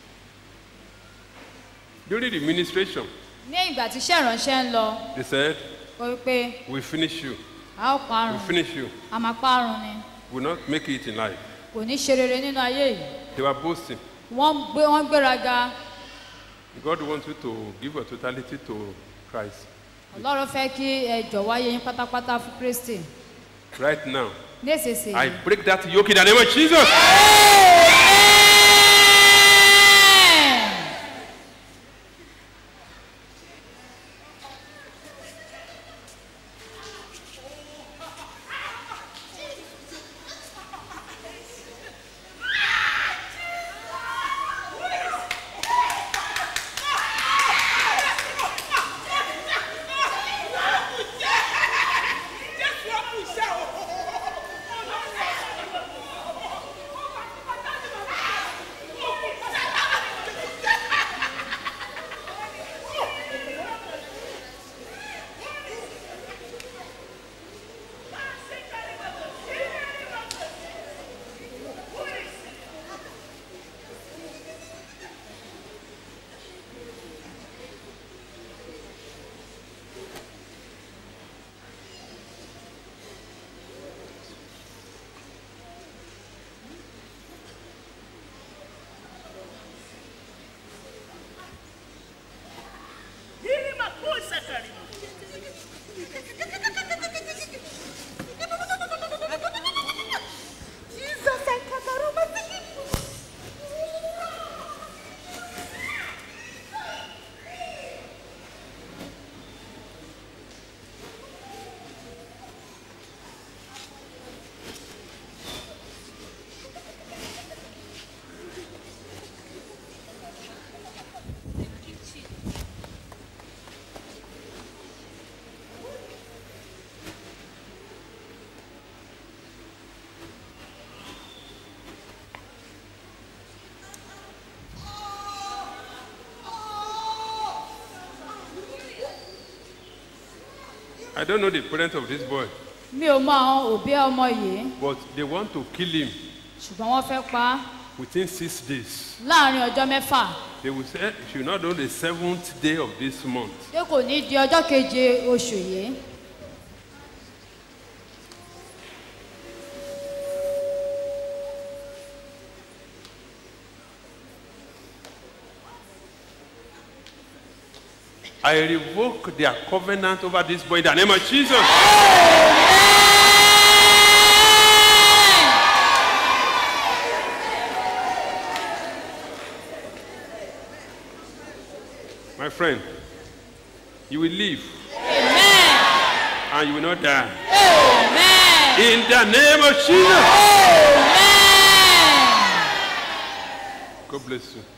During the ministration, ní ìgbà tí iṣẹ́ ìránṣẹ́ ń lọ they said, ó wí pé We finish you. a ó We parun finish you. a máa parun ni We will not make it in life. kò ní ṣe rere nínú ayé yìí They were boasting. wọ́n ń gbé wọ́n ń gbéraga God wants you to give your totality to Christ. ọlọ́run fẹ́ kí ẹ jọ̀wọ́ ayé yín pátápátá fún kristi Right now, ní èsèsè I break that yoke in the name of Jesus. I don't know the parents of this boy, mi ò mọ àwọn òbí ọmọ yìí but they want to kill him ṣùgbọ́n wọ́n fẹ́ pa á within six days. láàrin ọjọ́ mẹ́fà They will say, "You should not do the seventh day of this month. pé kò ní di ọjọ́ keje oṣù yìí I revoke their covenant over this boy in the name of Jesus. My friend, you will live amen and you will not die. amen In the name of Jesus. Amen. God bless you.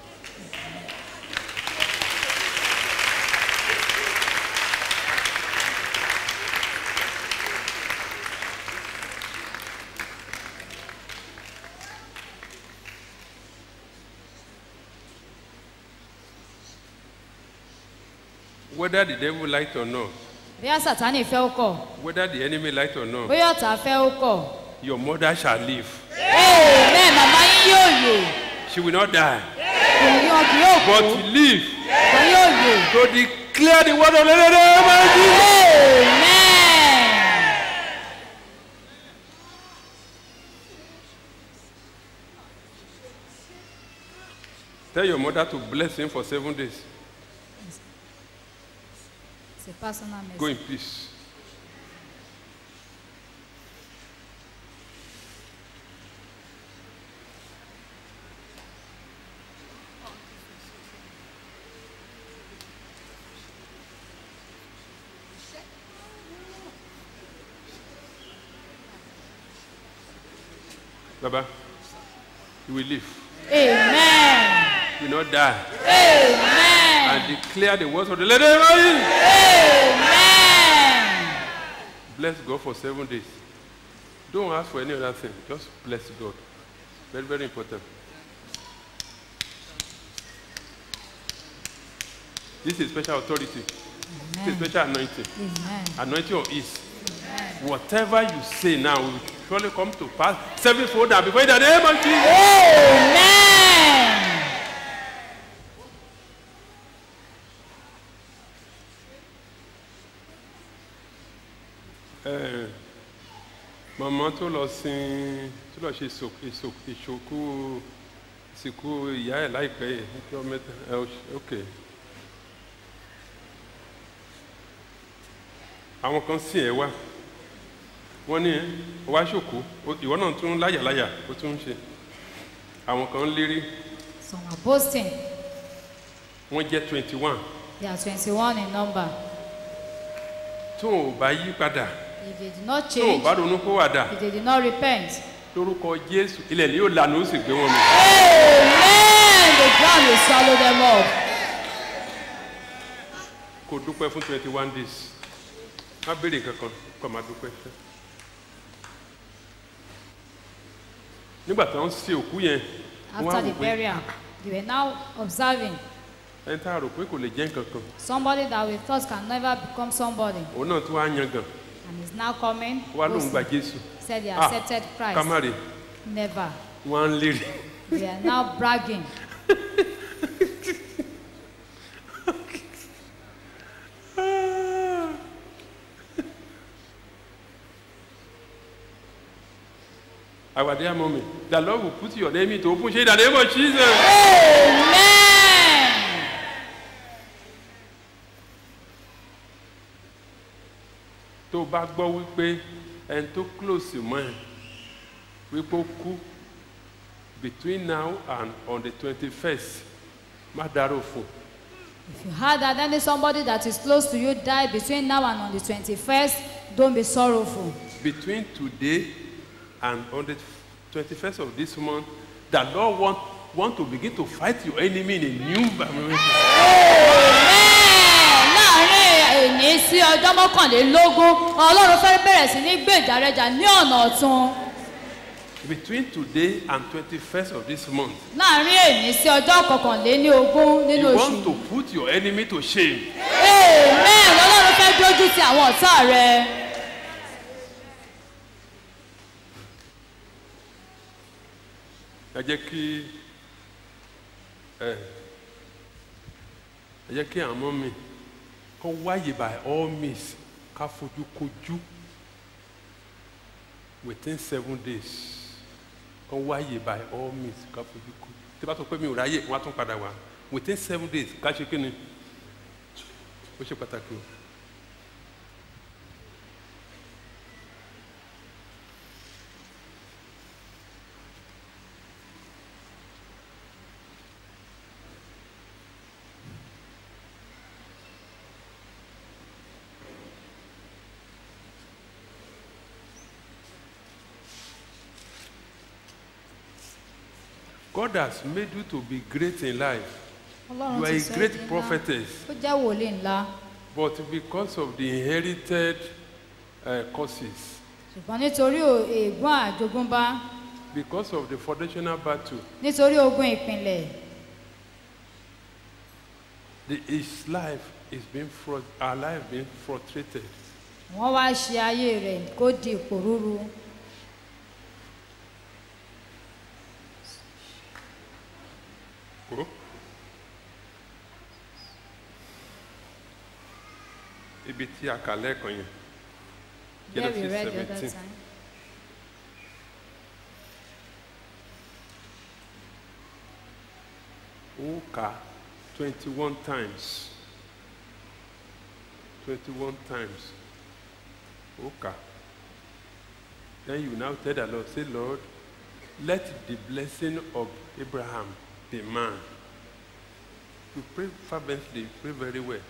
Whether the devil liked or not, bóyá sátánì fẹ́ ó kọ̀ whether the enemy liked or not, bóyá ọ̀tá fẹ́ ó kọ̀ your mother shall live. amen màmá yín yóò yè She will not die, èèyàn kì yóò kú but live wọn yóò yè to declare the word of the Lord. Almighty. amen. Tell your mother to bless him for seven days. It's a personal Go message. in peace. Baba, you will live. amen. You will not die. amen. And declare the words of the Lord. Almighty. amen. Bless God for seven days. Don't ask for any other thing. Just bless God. Very, very important. This is special authority. This is special anointing. amen. Anointing of ease. Whatever you say now will surely come to pass sevenfold and before in the name of Jesus. amen. Eh, Màmá tó lọ sin tó lọ ṣe ìsò- ìsò- ìṣòkú ìsìnkú ìyá ẹ̀ láìpẹ́ yìí níjọ́ mẹ́ta ẹ ó ṣe- ok. Àwọn kan sìn ẹ́ wá wọ́n ní wá ṣòkú ó- ìwọ náà tún láyàláyà ó tún ń ṣe àwọn kan ń lérí some are boasting wọ́n jẹ́ twenty one they are twenty-one in number tó ò bá yí padà if they did not tó ò change bá ronú kó wà dà if they did not repent lórúkọ Jésù ilẹ̀ ni yóò lànà ó sì gbé wọn mi. amen the ground will swallow them up kò dúpẹ́ fún twenty one days má béèrè kankan kó má dúpẹ́ fẹ́. nígbà tí wọ́n ń ṣe òkú yẹn wọ́n á after wò the pé burial they were now observing ẹni tá a rò pé kò lè jẹ́ nǹkan kan somebody that we thought can never become somebody òun náà tún wá yan gan and is now coming wá lóun gba boasting. Jésù said they Ah, accepted Christ kámárì never wọ́n á ń lérí they are now bragging our dear mommy the Lord will put your name into open shade in the name of Jesus. amen tó o bá gbọ́ wípé ẹni tó close mọ́ ẹ wípé ó kú between now and on the twenty first má dárò fún if you heard that any somebody that is close to you died between now and on the twenty-first don't be sorrowful between today and on the twenty first of this month the Lord want want to begin to fight your enemy in a new dimension. Amen. láàrin èní sí ọjọ́ mọ́kànlélógún ọlọ́run fẹ́ bẹ̀rẹ̀ sí ní gbé ìdárẹ́jà ní ọ̀nà ọ̀tun between today and twenty first of this month láàrin èní sí ọjọ́ kọkànléní ogún nínú you oṣù want to put your enemy to shame. amen ọlọ́run fẹ́ dójú ti àwọn ọ̀tá rẹ ẹ jẹ́ kí ẹ ẹ jẹ́ kí àwọn ọmọ mi kọ́ wáyé by all means ká fojú kojú within seven days kọ́ wáyé by all means ká fojú kojú tí bá sọ pé mi ò ráyè wọ́n á tún padà wá within seven days ká ṣe kí ni ó ṣe pàtàkì o. God has made you to be great in life. ọlọ́run You are ti a sọ ẹ́ great di ńlá. prophetess. ó jẹ́ wòlíì ńlá But because of the inherited uh, causes, ṣùgbọ́n nítorí ò- ègún àjogúnbá because of the foundational battle, nítorí ogun ìpìlẹ̀ the, his life is being frus- our life being frustrated. wọ́n wá ṣe ayé rẹ̀ kó di ìpòrúru Go. Ibi tí a kà lẹ́ẹ̀kan yẹn. there we Genesis read the other 17. time. ó kà twenty one times twenty one times ó kà then you now tell the lord say lord let the blessing of abraham be mine you pray fervently pray very well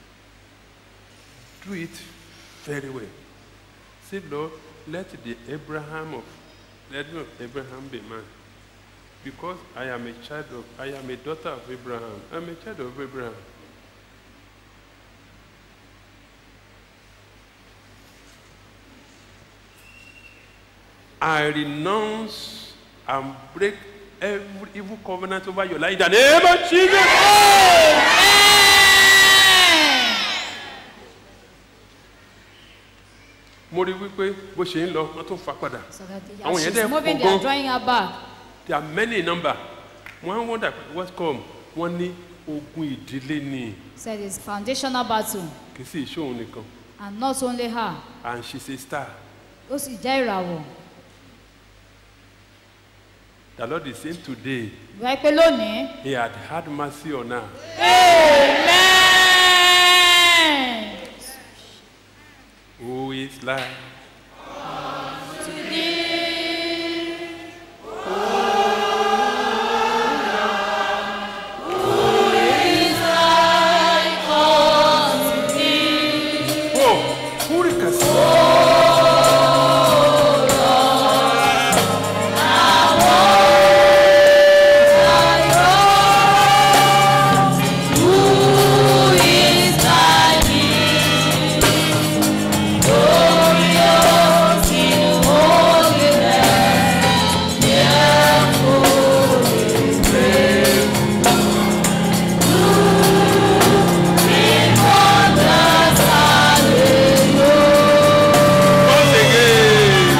do it very well say lord let the abraham of let of abraham be mine because I am a child of, I am a daughter of Abraham. I'm a child of Abraham. I renounce and break every evil covenant over your life in the name of Jesus. mo rí wípé bó ṣe ń lọ wọ́n tún fa padà. so that the- Àwọn as yẹn she's dẹ̀ moving pọ̀ they are gan. drawing her back There are many in number. Wọ́n wonder what come. Wọ́n ní ogun ìdílé ni said it's foundational battle kì í sì ṣóun nìkan. and not only her And she's a star. ó sì jẹ́ ìràwọ̀ The Lord is saying today wáyé pé lónìí he had had mercy on her. amen Who is like Oh, Hurricane. Once again.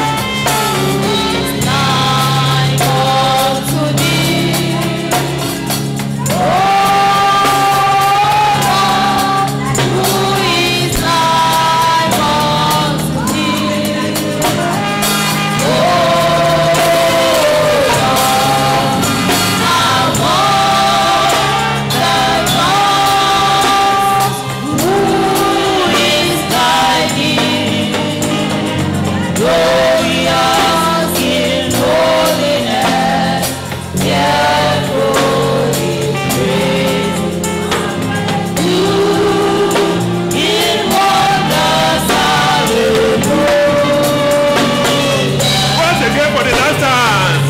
Once again for the last time.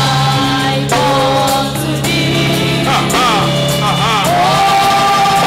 Ah, ah, ah, ah.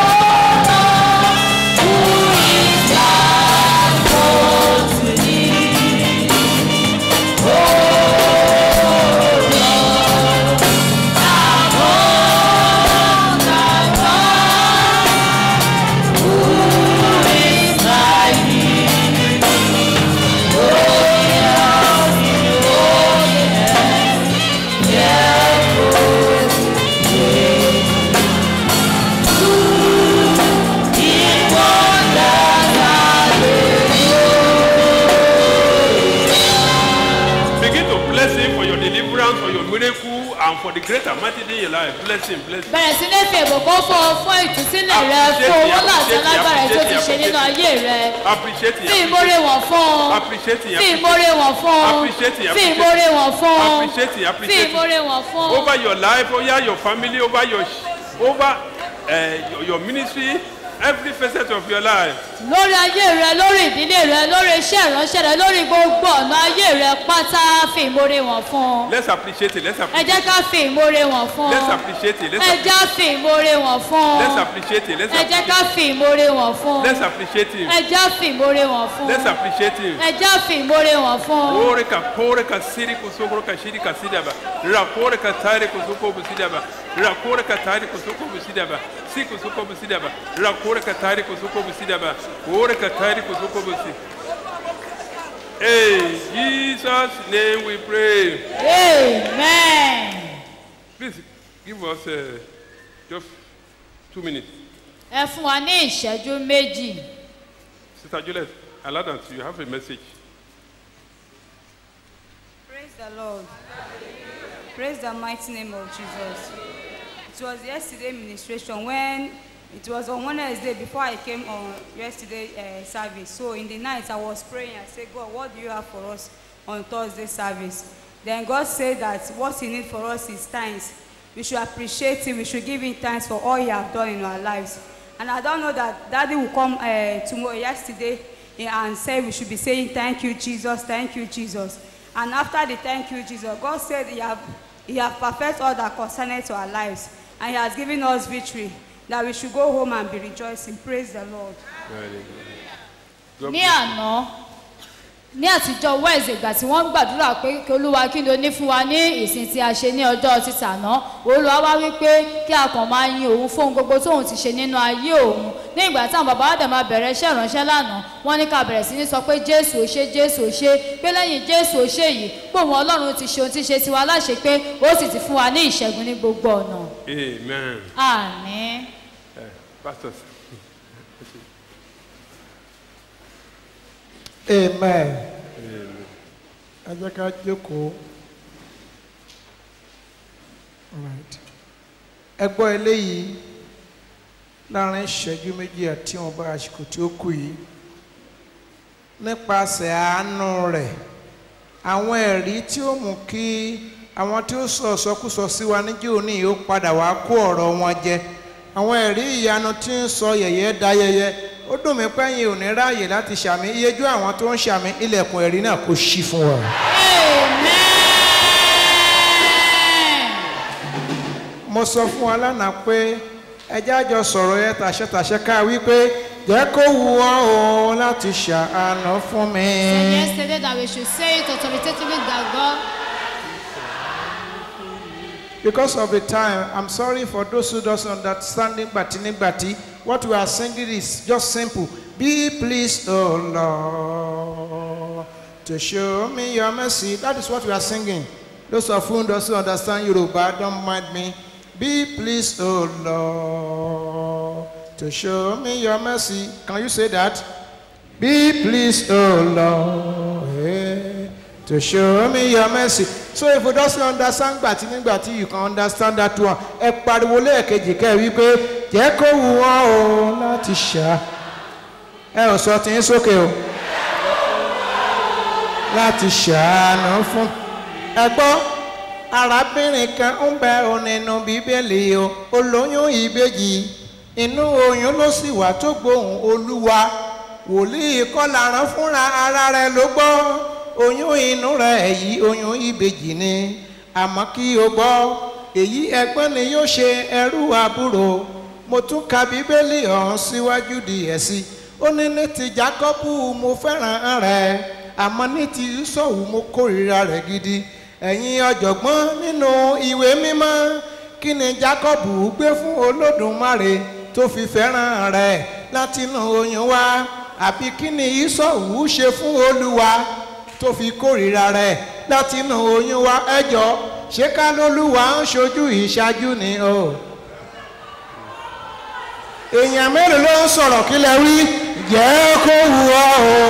Begin to bless him for your deliverance, for your miracle, and for the great and mighty thing in your life. Bless him, bless him. bẹ̀rẹ̀ sí ní fi ìbùkún fún ọ fún ìtúsílẹ̀ rẹ fún owó láti alágbára tó ti ṣe nínú ayé rẹ Appreciate him. fi ìmórè wọn fún ọ Appreciate him. fi ìmórè wọn fún ọ Appreciate it, fi appreciate ìmórè wọn fún ọ Appreciate it, fi appreciate it. ìmórè wọn fún ọ Over your life, over your family, over your over uh, your, your ministry, every facet of your life. lórí ayé rẹ lórí ìdílé rẹ lórí iṣẹ́ ìránṣẹ́ rẹ lórí gbogbo ọ̀nà ayé rẹ pátá fi ìmoore wọn fún un. Let's appreciate it. Let's ẹ appreciate jẹ́ ká fi ìmoore wọn fún Let's un. appreciate it. Let's, ẹ app- jẹ́ fi ìmoore wọn fún let's un. appreciate it. Let's ẹ jẹ́ ká appreciate fi ìmoore wọn fún un. Let's appreciate him. ẹ jẹ́ fi ìmoore wọn fún Let's un. appreciate him. ẹ jẹ́ fi ìmoore wọn fún un. Ore ka pore ka siri kusukuru ka shiri ka sidaba. Ra pore ka tare kusuko busidaba. Ra pore ka tare kusuko busidaba. Si kusuko busidaba. Ra pore ka tare kusuko busidaba. Ore ka tare kusuko busi. Hey, Jesus' name we pray. amen. Please give us uh, just two minutes. ẹ fún wa ní ìṣẹ́jú méjì. Sister Juliet, Aladdin, you have a message. Praise the Lord. Praise the mighty name of Jesus. It was yesterday ministration when it was on Wednesday before I came on yesterday uh, service. So in the night I was praying. I said, God, what do you have for us on Thursday service? Then God said that what He need for us is thanks. We should appreciate Him. We should give Him thanks for all He have done in our lives. And I don't know that Daddy will come uh, tomorrow, yesterday, eh, and say we should be saying thank you, Jesus, thank you, Jesus. And after the thank you, Jesus, God said He have He have perfect all that concerneth to our lives, and He has given us victory. That we should go home and be rejoicing. Praise the Lord. God ní bless you. àná ní àtijọ́ wẹ́ẹ̀sì ìgbà tí wọ́n ń gbàdúrà pé kí olúwa kí ló ní fún wa ní ìsìn tí a ṣe ní ọjọ́ títàná olúwa wá wípé kí a kàn máa yin òun fún ohun gbogbo tóun ti ṣe nínú ayé òun ní ìgbà táwọn bàbá wa dẹ̀ máa bẹ̀rẹ̀ iṣẹ́ ìránṣẹ́ lánàá wọ́n ní ká bẹ̀rẹ̀ sí ní sọ pé jésù ò ṣe jésù ò ṣe pé lẹ́yìn jésù ò ṣe yìí pé òun ọlọ́run ti ṣe ohun tí ṣe tiwa láṣẹ pé ó sì ti fún wa ní ìṣẹ́gun ní gbogbo ọ̀nà Amen. àmín. Uh, pastors. amen ẹ jẹ́ ká jókòó Alright. ẹ gbọ́ eléyìí láàrin ìṣẹ́jú méjì àti ìwọ̀nba àsìkò tí ó kù yìí nípasẹ̀ àánú rẹ̀ àwọn ẹ̀rí tí ó mú kí àwọn tí ó sọ ìsọkúsọ sí wa níjẹ́ òní yìí ó padà wá kó ọ̀rọ̀ wọn jẹ àwọn ẹ̀rí ìyanu tí ń sọ yẹ̀yẹ́ da yẹyẹ ó dùn mí pẹ́yìn ò ní ráàyè láti ṣàmì iyejú àwọn tó ń ṣàmì ilẹ̀kùn ẹ̀rí náà kò ṣí fún wa. mo sọ fún wa lánàá pé ẹjẹ́ àjọ sọ̀rọ̀ yẹn tàṣẹ́tàṣẹ́ ká wípé jẹ́ kó wù ọ́ o láti ṣàánú fún mi. said yesterday that we should say it authoritatively that God Because of the time, I'm sorry for those who don't understand Nigbati Nigbati. What we are singing is just simple. Be pleased, O Lord, to show me your mercy. That is what we are singing. Those of whom doesn't understand Yoruba, don't mind me. Be pleased, O Lord, to show me your mercy. Can you say that? Be pleased, O Lord, eh, to show me your mercy. So if you don't understand gbàtí nígbàtí you can understand that one. Ẹ pariwo lẹ́ẹ̀kejì kẹ́ ẹ wí pé jẹ́ kó wù wọ́n o láti ṣá. Ẹ ò sọ tí ń sókè o. Láti ṣàánú fún. Ẹ gbọ́ arábìnrin kan ń bẹ ọ nínú bíbélì o olóyún ìbejì inú oyún ló sì wà tó gbóhùn olúwa wòlíì kọ́lá rán fúnra ara rẹ̀ ló gbọ́ oyún inú rẹ̀ èyí oyún ìbejì ni àmọ́ kí o gbọ́ èyí ẹgbọ́n ni yóò ṣe ẹrú àbúrò mo tún ka bíbélì ọ̀hún síwájú díẹ̀ sí ó ní ní ti jákọ́bù mo fẹ́ràn rẹ̀ àmọ́ ní ti sọ̀wù mo kórìíra rẹ̀ gidi ẹ̀yin ọ̀jọ̀gbọ́n nínú ìwé mímọ́ kí ni jákọ́bù gbé fún olódùmarè tó fi fẹ́ràn rẹ̀ látinú oyún wá àbí kí ni ìsọ̀wù ṣe fún olúwa tó fi kórìíra rẹ̀ látinú oyún wá ẹjọ́ ṣé ká lólúwa ń ṣojú ìṣáájú ni o. èèyàn mélòó ló ń sọ̀rọ̀ kí lẹ wí jẹ́ kó wù ọ́ o.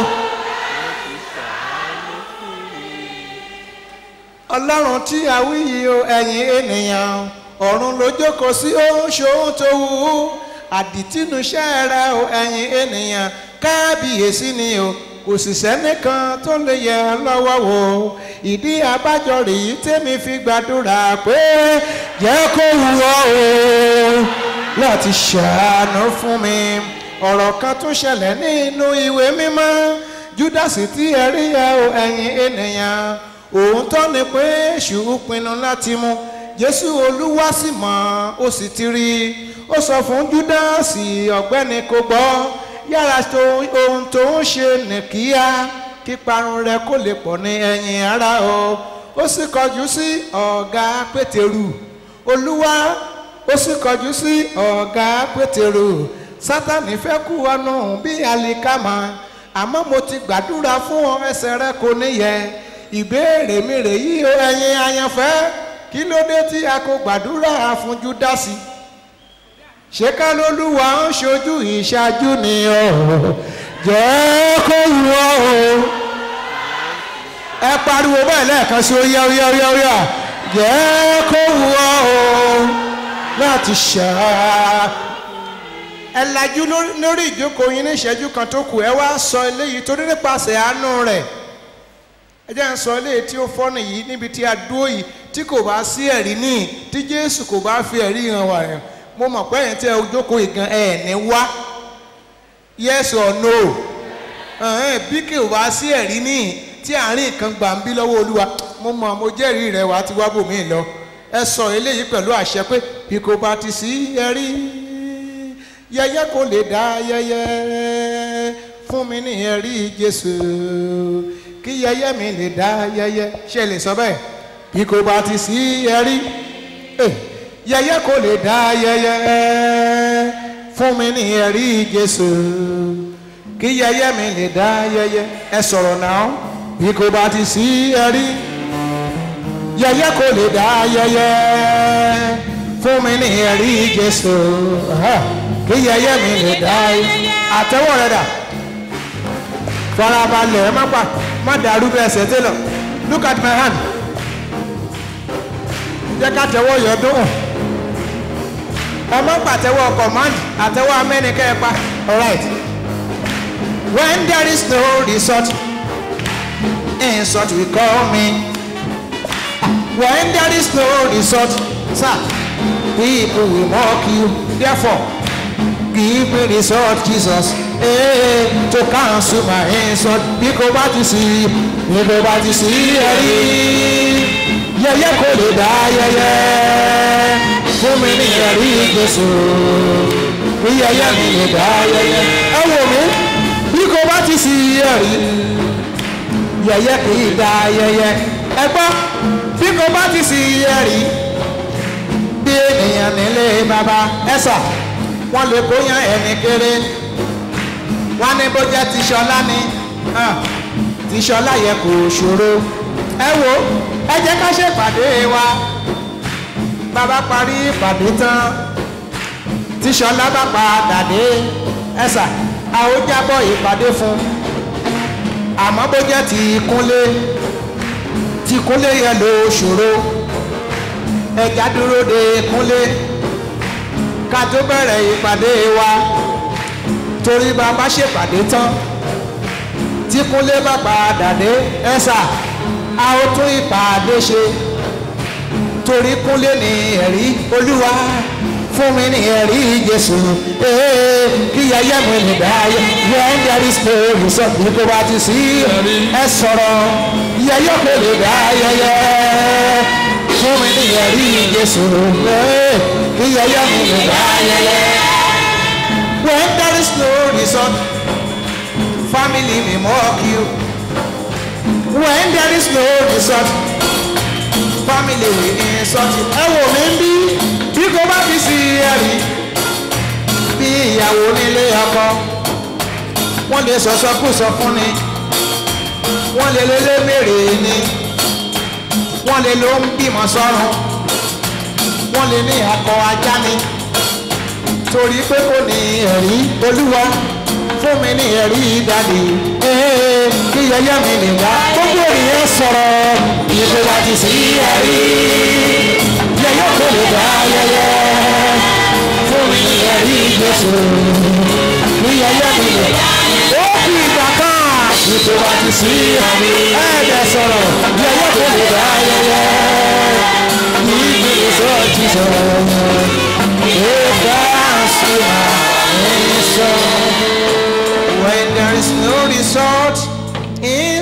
ọlọ́run tí a wí yìí o ẹ̀yin ènìyàn ọ̀run ló jókòó sí òun ṣòun tó wù ú àdìtínúṣẹ́ rẹ o ẹ̀yin ènìyàn kábíyèsí ni o kò sì sẹ́nìkan tó lè yẹ lọ́wọ́ wò ìdí abájọ rèé tèmi fi gbàdúrà pé jẹ́ kó wù ọ́ o láti ṣàánú fún mi ọ̀rọ̀ kan tún ṣẹlẹ̀ nínú ìwé mímọ́ júdásì tí ẹ rí ẹ o ẹ̀yin ènìyàn òótọ́ ni pé èṣù pinnu láti mú jésù olúwa sì mọ̀ ó sì ti rí i ó sọ fún júdásì ọ̀gbẹ́ni kò gbọ́ yára tó ohun tó ń ṣe nìkíyà kí parun rẹ kó lè pọ̀ ní ẹ̀yìn ara o ó sì kọjú sí ọ̀gá pétérù olúwa ó sì kọjú sí ọ̀gá pétérù sátani fẹ́ kú ọnù bí alikama àmọ́ mo ti gbàdúrà fún ọ ẹsẹ̀ rẹ kò níyẹ ìbéèrè mi rè yí o ẹ̀yin ayanfẹ́ kí ló dé tí a kò gbàdúrà fún júdásì ṣé ká lólúwa ń ṣojú ìṣáájú ni ọ jẹ́ kó wù ọ́ o ẹ pariwo bẹ́ẹ̀ lẹ́ẹ̀kan sí oyá oyá oyá oyá jẹ́ kó wù ọ́ o láti ṣáá ẹ lajú lórí- lórí ìjókòó yín ní ìṣẹ́jú kan tó kù ẹ wá sọ eléyìí torí nípasẹ̀ àánú rẹ̀ ẹ jẹ́ ń sọ eléyìí tí ó fọ́nì yìí níbi tí a dúró yìí tí kò bá sí ẹ̀rí níì tí jésù kò bá fi ẹ̀rí hàn wá rẹ̀ mo mọ̀ pé ẹ̀yin tí ẹ jókòó yìí gan ẹ̀ ní wá yes or no ẹ̀hẹ́n, bí kò bá sí ẹ̀rí níì tí àárín nǹkan gbà ń bí lọ́wọ́ olúwa mo mọ̀ mo jẹ́rìí rẹ̀ wá ti wá bòmí lọ ẹ sọ eléyìí pẹ̀lú àṣẹ pé bí kò bá ti sí ẹ̀rí yẹyẹ kò lè dá yẹyẹ fún mi ní ẹ̀rí jésù kí yẹyẹ mi lè dá yẹyẹ ṣe lè sọ bẹ́ẹ̀ bí kò bá ti sí ẹ̀rí eh, yẹyẹ kò lè dá yẹyẹ fún mi ní ẹ̀rí jésù kí yẹyẹ mi lè dá yẹyẹ ẹ sọ̀rọ̀ náà bí kò bá ti sí ẹ̀rí yẹyẹ kò lè dá yẹyẹ fún mi ní ẹ̀rí jésù Aha. kí yẹyẹ mi lè dá yẹyẹ àtẹwọ́ rẹ dà farabalẹ̀ ẹ má pa má dàrú bẹ́ẹ̀ ṣe tẹ́lọ̀ look at my hand jẹ́ ká tẹwọ́ yọ dùn ẹ má pàtẹ́wọ́ command àtẹwọ́ amẹ́nikẹ́ ẹ pa alright when there is no result insult will call me when there is no result sir people will mock you therefore give me result jesus eh, to cancel my insult bí kò bá ti sí bí kò bá ti sí ẹ̀rí yẹyẹ kò lè dá yẹyẹ fún mi ní ẹ̀rí jésù bí yẹyẹ mi lè dá yẹyẹ ẹ wò mí bí kò bá ti sí ẹ̀rí yẹyẹ kì í dá yẹyẹ ẹ gbọ́ bí kò bá ti sí ẹ̀rí bí ènìyàn nílé bàbá ẹ̀sà wọ́n lè bóyá ẹni kéré wọ́n ní bó jẹ́ tìṣọlá ni ah, tìṣọlá yẹ kò ṣòro ẹ wo ẹ jẹ́ ká ṣèpàdé wa bàbá parí ìpàdé tán tìṣọlá bá padà dé ẹ̀sà a ó jábọ̀ ìpàdé fún àmọ́ bó jẹ́ ti kúnlé ti kúnlé yẹ ló ṣòro ẹja dúró de kúnlé ká tó bẹ̀rẹ̀ ìpàdé wa torí bá a bá ṣèpàdé tán tí kúnlé bá padà dé ẹ̀sà a ó tún ìpàdé ṣe torí kúnlé ní ẹ̀rí olúwa fún mi ní ẹ̀rí jésù ee kí yẹyẹ mi lè dá yẹ when there is no result ní kó bá ti sí ẹ sọ̀rọ̀ yẹyẹ kò lè dá yẹyẹ fún mi ní ẹ̀rí jésù ee kí yẹyẹ mi lè dá yẹyẹ when there is no result family may mock you when there is no result family will insult you. ẹ wò mí bí bí kò bá fi sí ẹ̀rí bí ìyàwó nílé ọkọ wọ́n lè sọ̀sọ́kùsọ fún ni wọ́n lè lélẹ́ mèrè ni wọ́n lè ló ń bímọ sọ́run wọ́n lè ní akọ ajá ni torí pé kò ní ẹ̀rí olúwa fún mi ní ẹ̀rí dàdí ee kí yẹyẹ mi lè wá gbogbo ènìyàn sọ̀rọ̀ ìbò wa ti sí ẹ̀rí yẹyẹ kò lè dá yẹyẹ fún mi ní ẹ̀rí jésù kí yẹyẹ mi lè wá ó kì í gbà kan ìbò wa ti sí ẹ̀rí ẹ̀ẹ́dẹ̀ sọ̀rọ̀ yẹyẹ kò lè dá yẹyẹ kí ìgbésọ̀ jísọ̀ ìgbà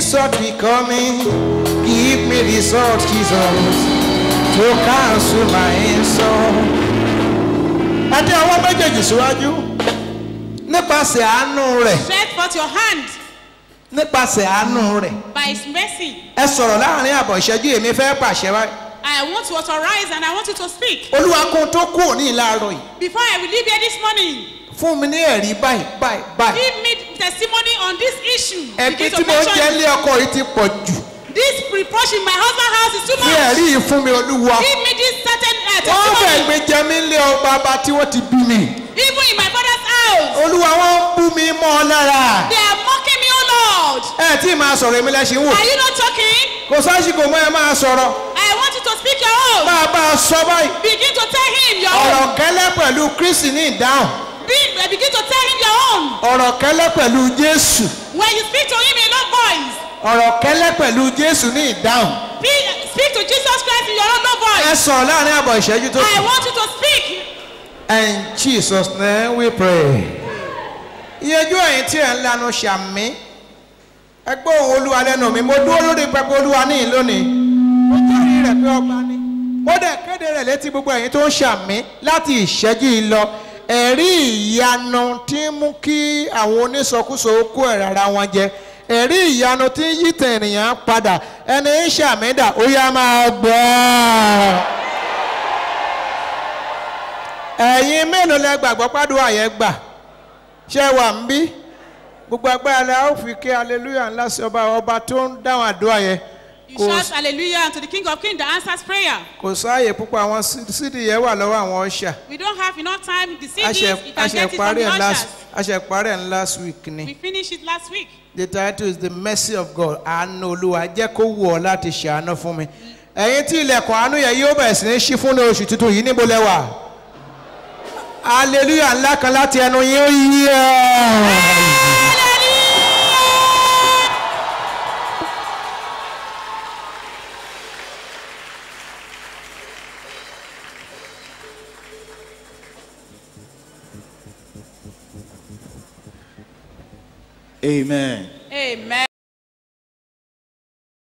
result be coming. Give me result, Jesus, to cancel my insult. Ẹ tẹ ọwọ́ méjèèjì síwájú. Nípasẹ̀ àánú rẹ̀. Stretch forth your hand Nípasẹ̀ àánú rẹ̀. by his mercy. Ẹ sọ̀rọ̀ láàrin àbọ̀ ìṣẹ́jú èmi fẹ́ pàṣẹ wáyé. I want to authorize and I want you to speak. Olúwa kún tó kú òní ìlàrọ̀ yìí. Before I will leave here this morning, Fún mi ní ẹ̀rí báyìí báyìí báyìí. give me testimony on this issue. Ẹ̀gbin Begin tí to mo ń mention jẹ lé ọkọ yìí ti pọ̀ jù. This reproach in my husband's house is too Fi much. ẹ̀rí yìí fún mi Olúwa. Give me this certain uh, Wọ́n fẹ́ testimony. gbé jẹ mí lé ọ bàbá tí wọ́n ti bí mi. Even in my father's house, Olúwa wọ́n ń bú mi mọ́ ọ lára. they are mocking me, oh Lord. Ẹ tí ì máa sọ̀rọ̀ èmi lẹ́sìn wò. Are you not talking? Kò sásìkò mọ́ ẹ máa sọ̀rọ̀. I want you to speak your own. Máa bá a sọ báyìí. Begin to tell him your Ọ̀rọ̀ own. kẹ́lẹ́ pẹ̀lú Kristi ní ìdáhùn. Be, begin to tell him your own. Ọ̀rọ̀ kẹ́lẹ́ pẹ̀lú Jésù. When you speak to him in low voice, Ọ̀rọ̀ kẹ́lẹ́ pẹ̀lú Jésù ní ìdáhùn. Speak, speak to Jesus Christ in your own low Ẹ voice. sọ̀rọ̀ láàrin àbọ̀ ìṣẹ́jú tó I kù. want you to speak. In Jesus name we pray. Iyejú ẹ̀yin tí ẹ̀ ń lanu ṣàmí. Ẹ gbọ́ ohùn Olúwa lẹ́nu mi. Mo dúró lórí pẹpẹ Olúwa ní ìlónìí. Mo jẹ́rìí rẹ̀ pé ọba ni. Mo dẹ̀ kéde rẹ̀ létí gbogbo ẹ̀yin tó ń ṣàmí láti ìṣẹ́jú yìí lọ. Ẹ̀rí ìyanu tí ń mú kí àwọn onísọkúsọ kó ẹ̀rọ ara wọn jẹ. Ẹ̀rí ìyanu tí ń yí tẹ̀ ènìyàn padà. Ẹni ń ṣàmídà ó yá máa gbọ́. Ẹ̀yin mélòó lẹ gbàgbọ́ pàdúrà yẹn gbà? ṣé wà ń bí gbogbo agbára la ó fi ké hallelujah ńlá sí ọba ọba tó ń dáhùn àdúrà yẹn You kò shout hallelujah unto the King of Kings that answers prayer. kò sáàyè púpọ̀ àwọn sí- sídìí yẹn wà lọ́wọ́ àwọn ọ̀ṣà We don't have enough time. The a CDs, ṣe you a can ṣe get it from parí the ẹ̀ last ushers. a ṣe parí ẹ̀ last week ni We finished it last week. the title is the mercy of God àánú olúwa jẹ́ kó wù ọ́ láti ṣàánú fún mi ẹ̀yin tí ilẹ̀kùn àánú yẹn yóò bẹ̀rẹ̀ sí ní ṣí fún ní oṣù tuntun yìí níbo lẹ wà hallelujah ńlá kan láti ẹnu yín ó yí ẹ̀. Amen. Amen.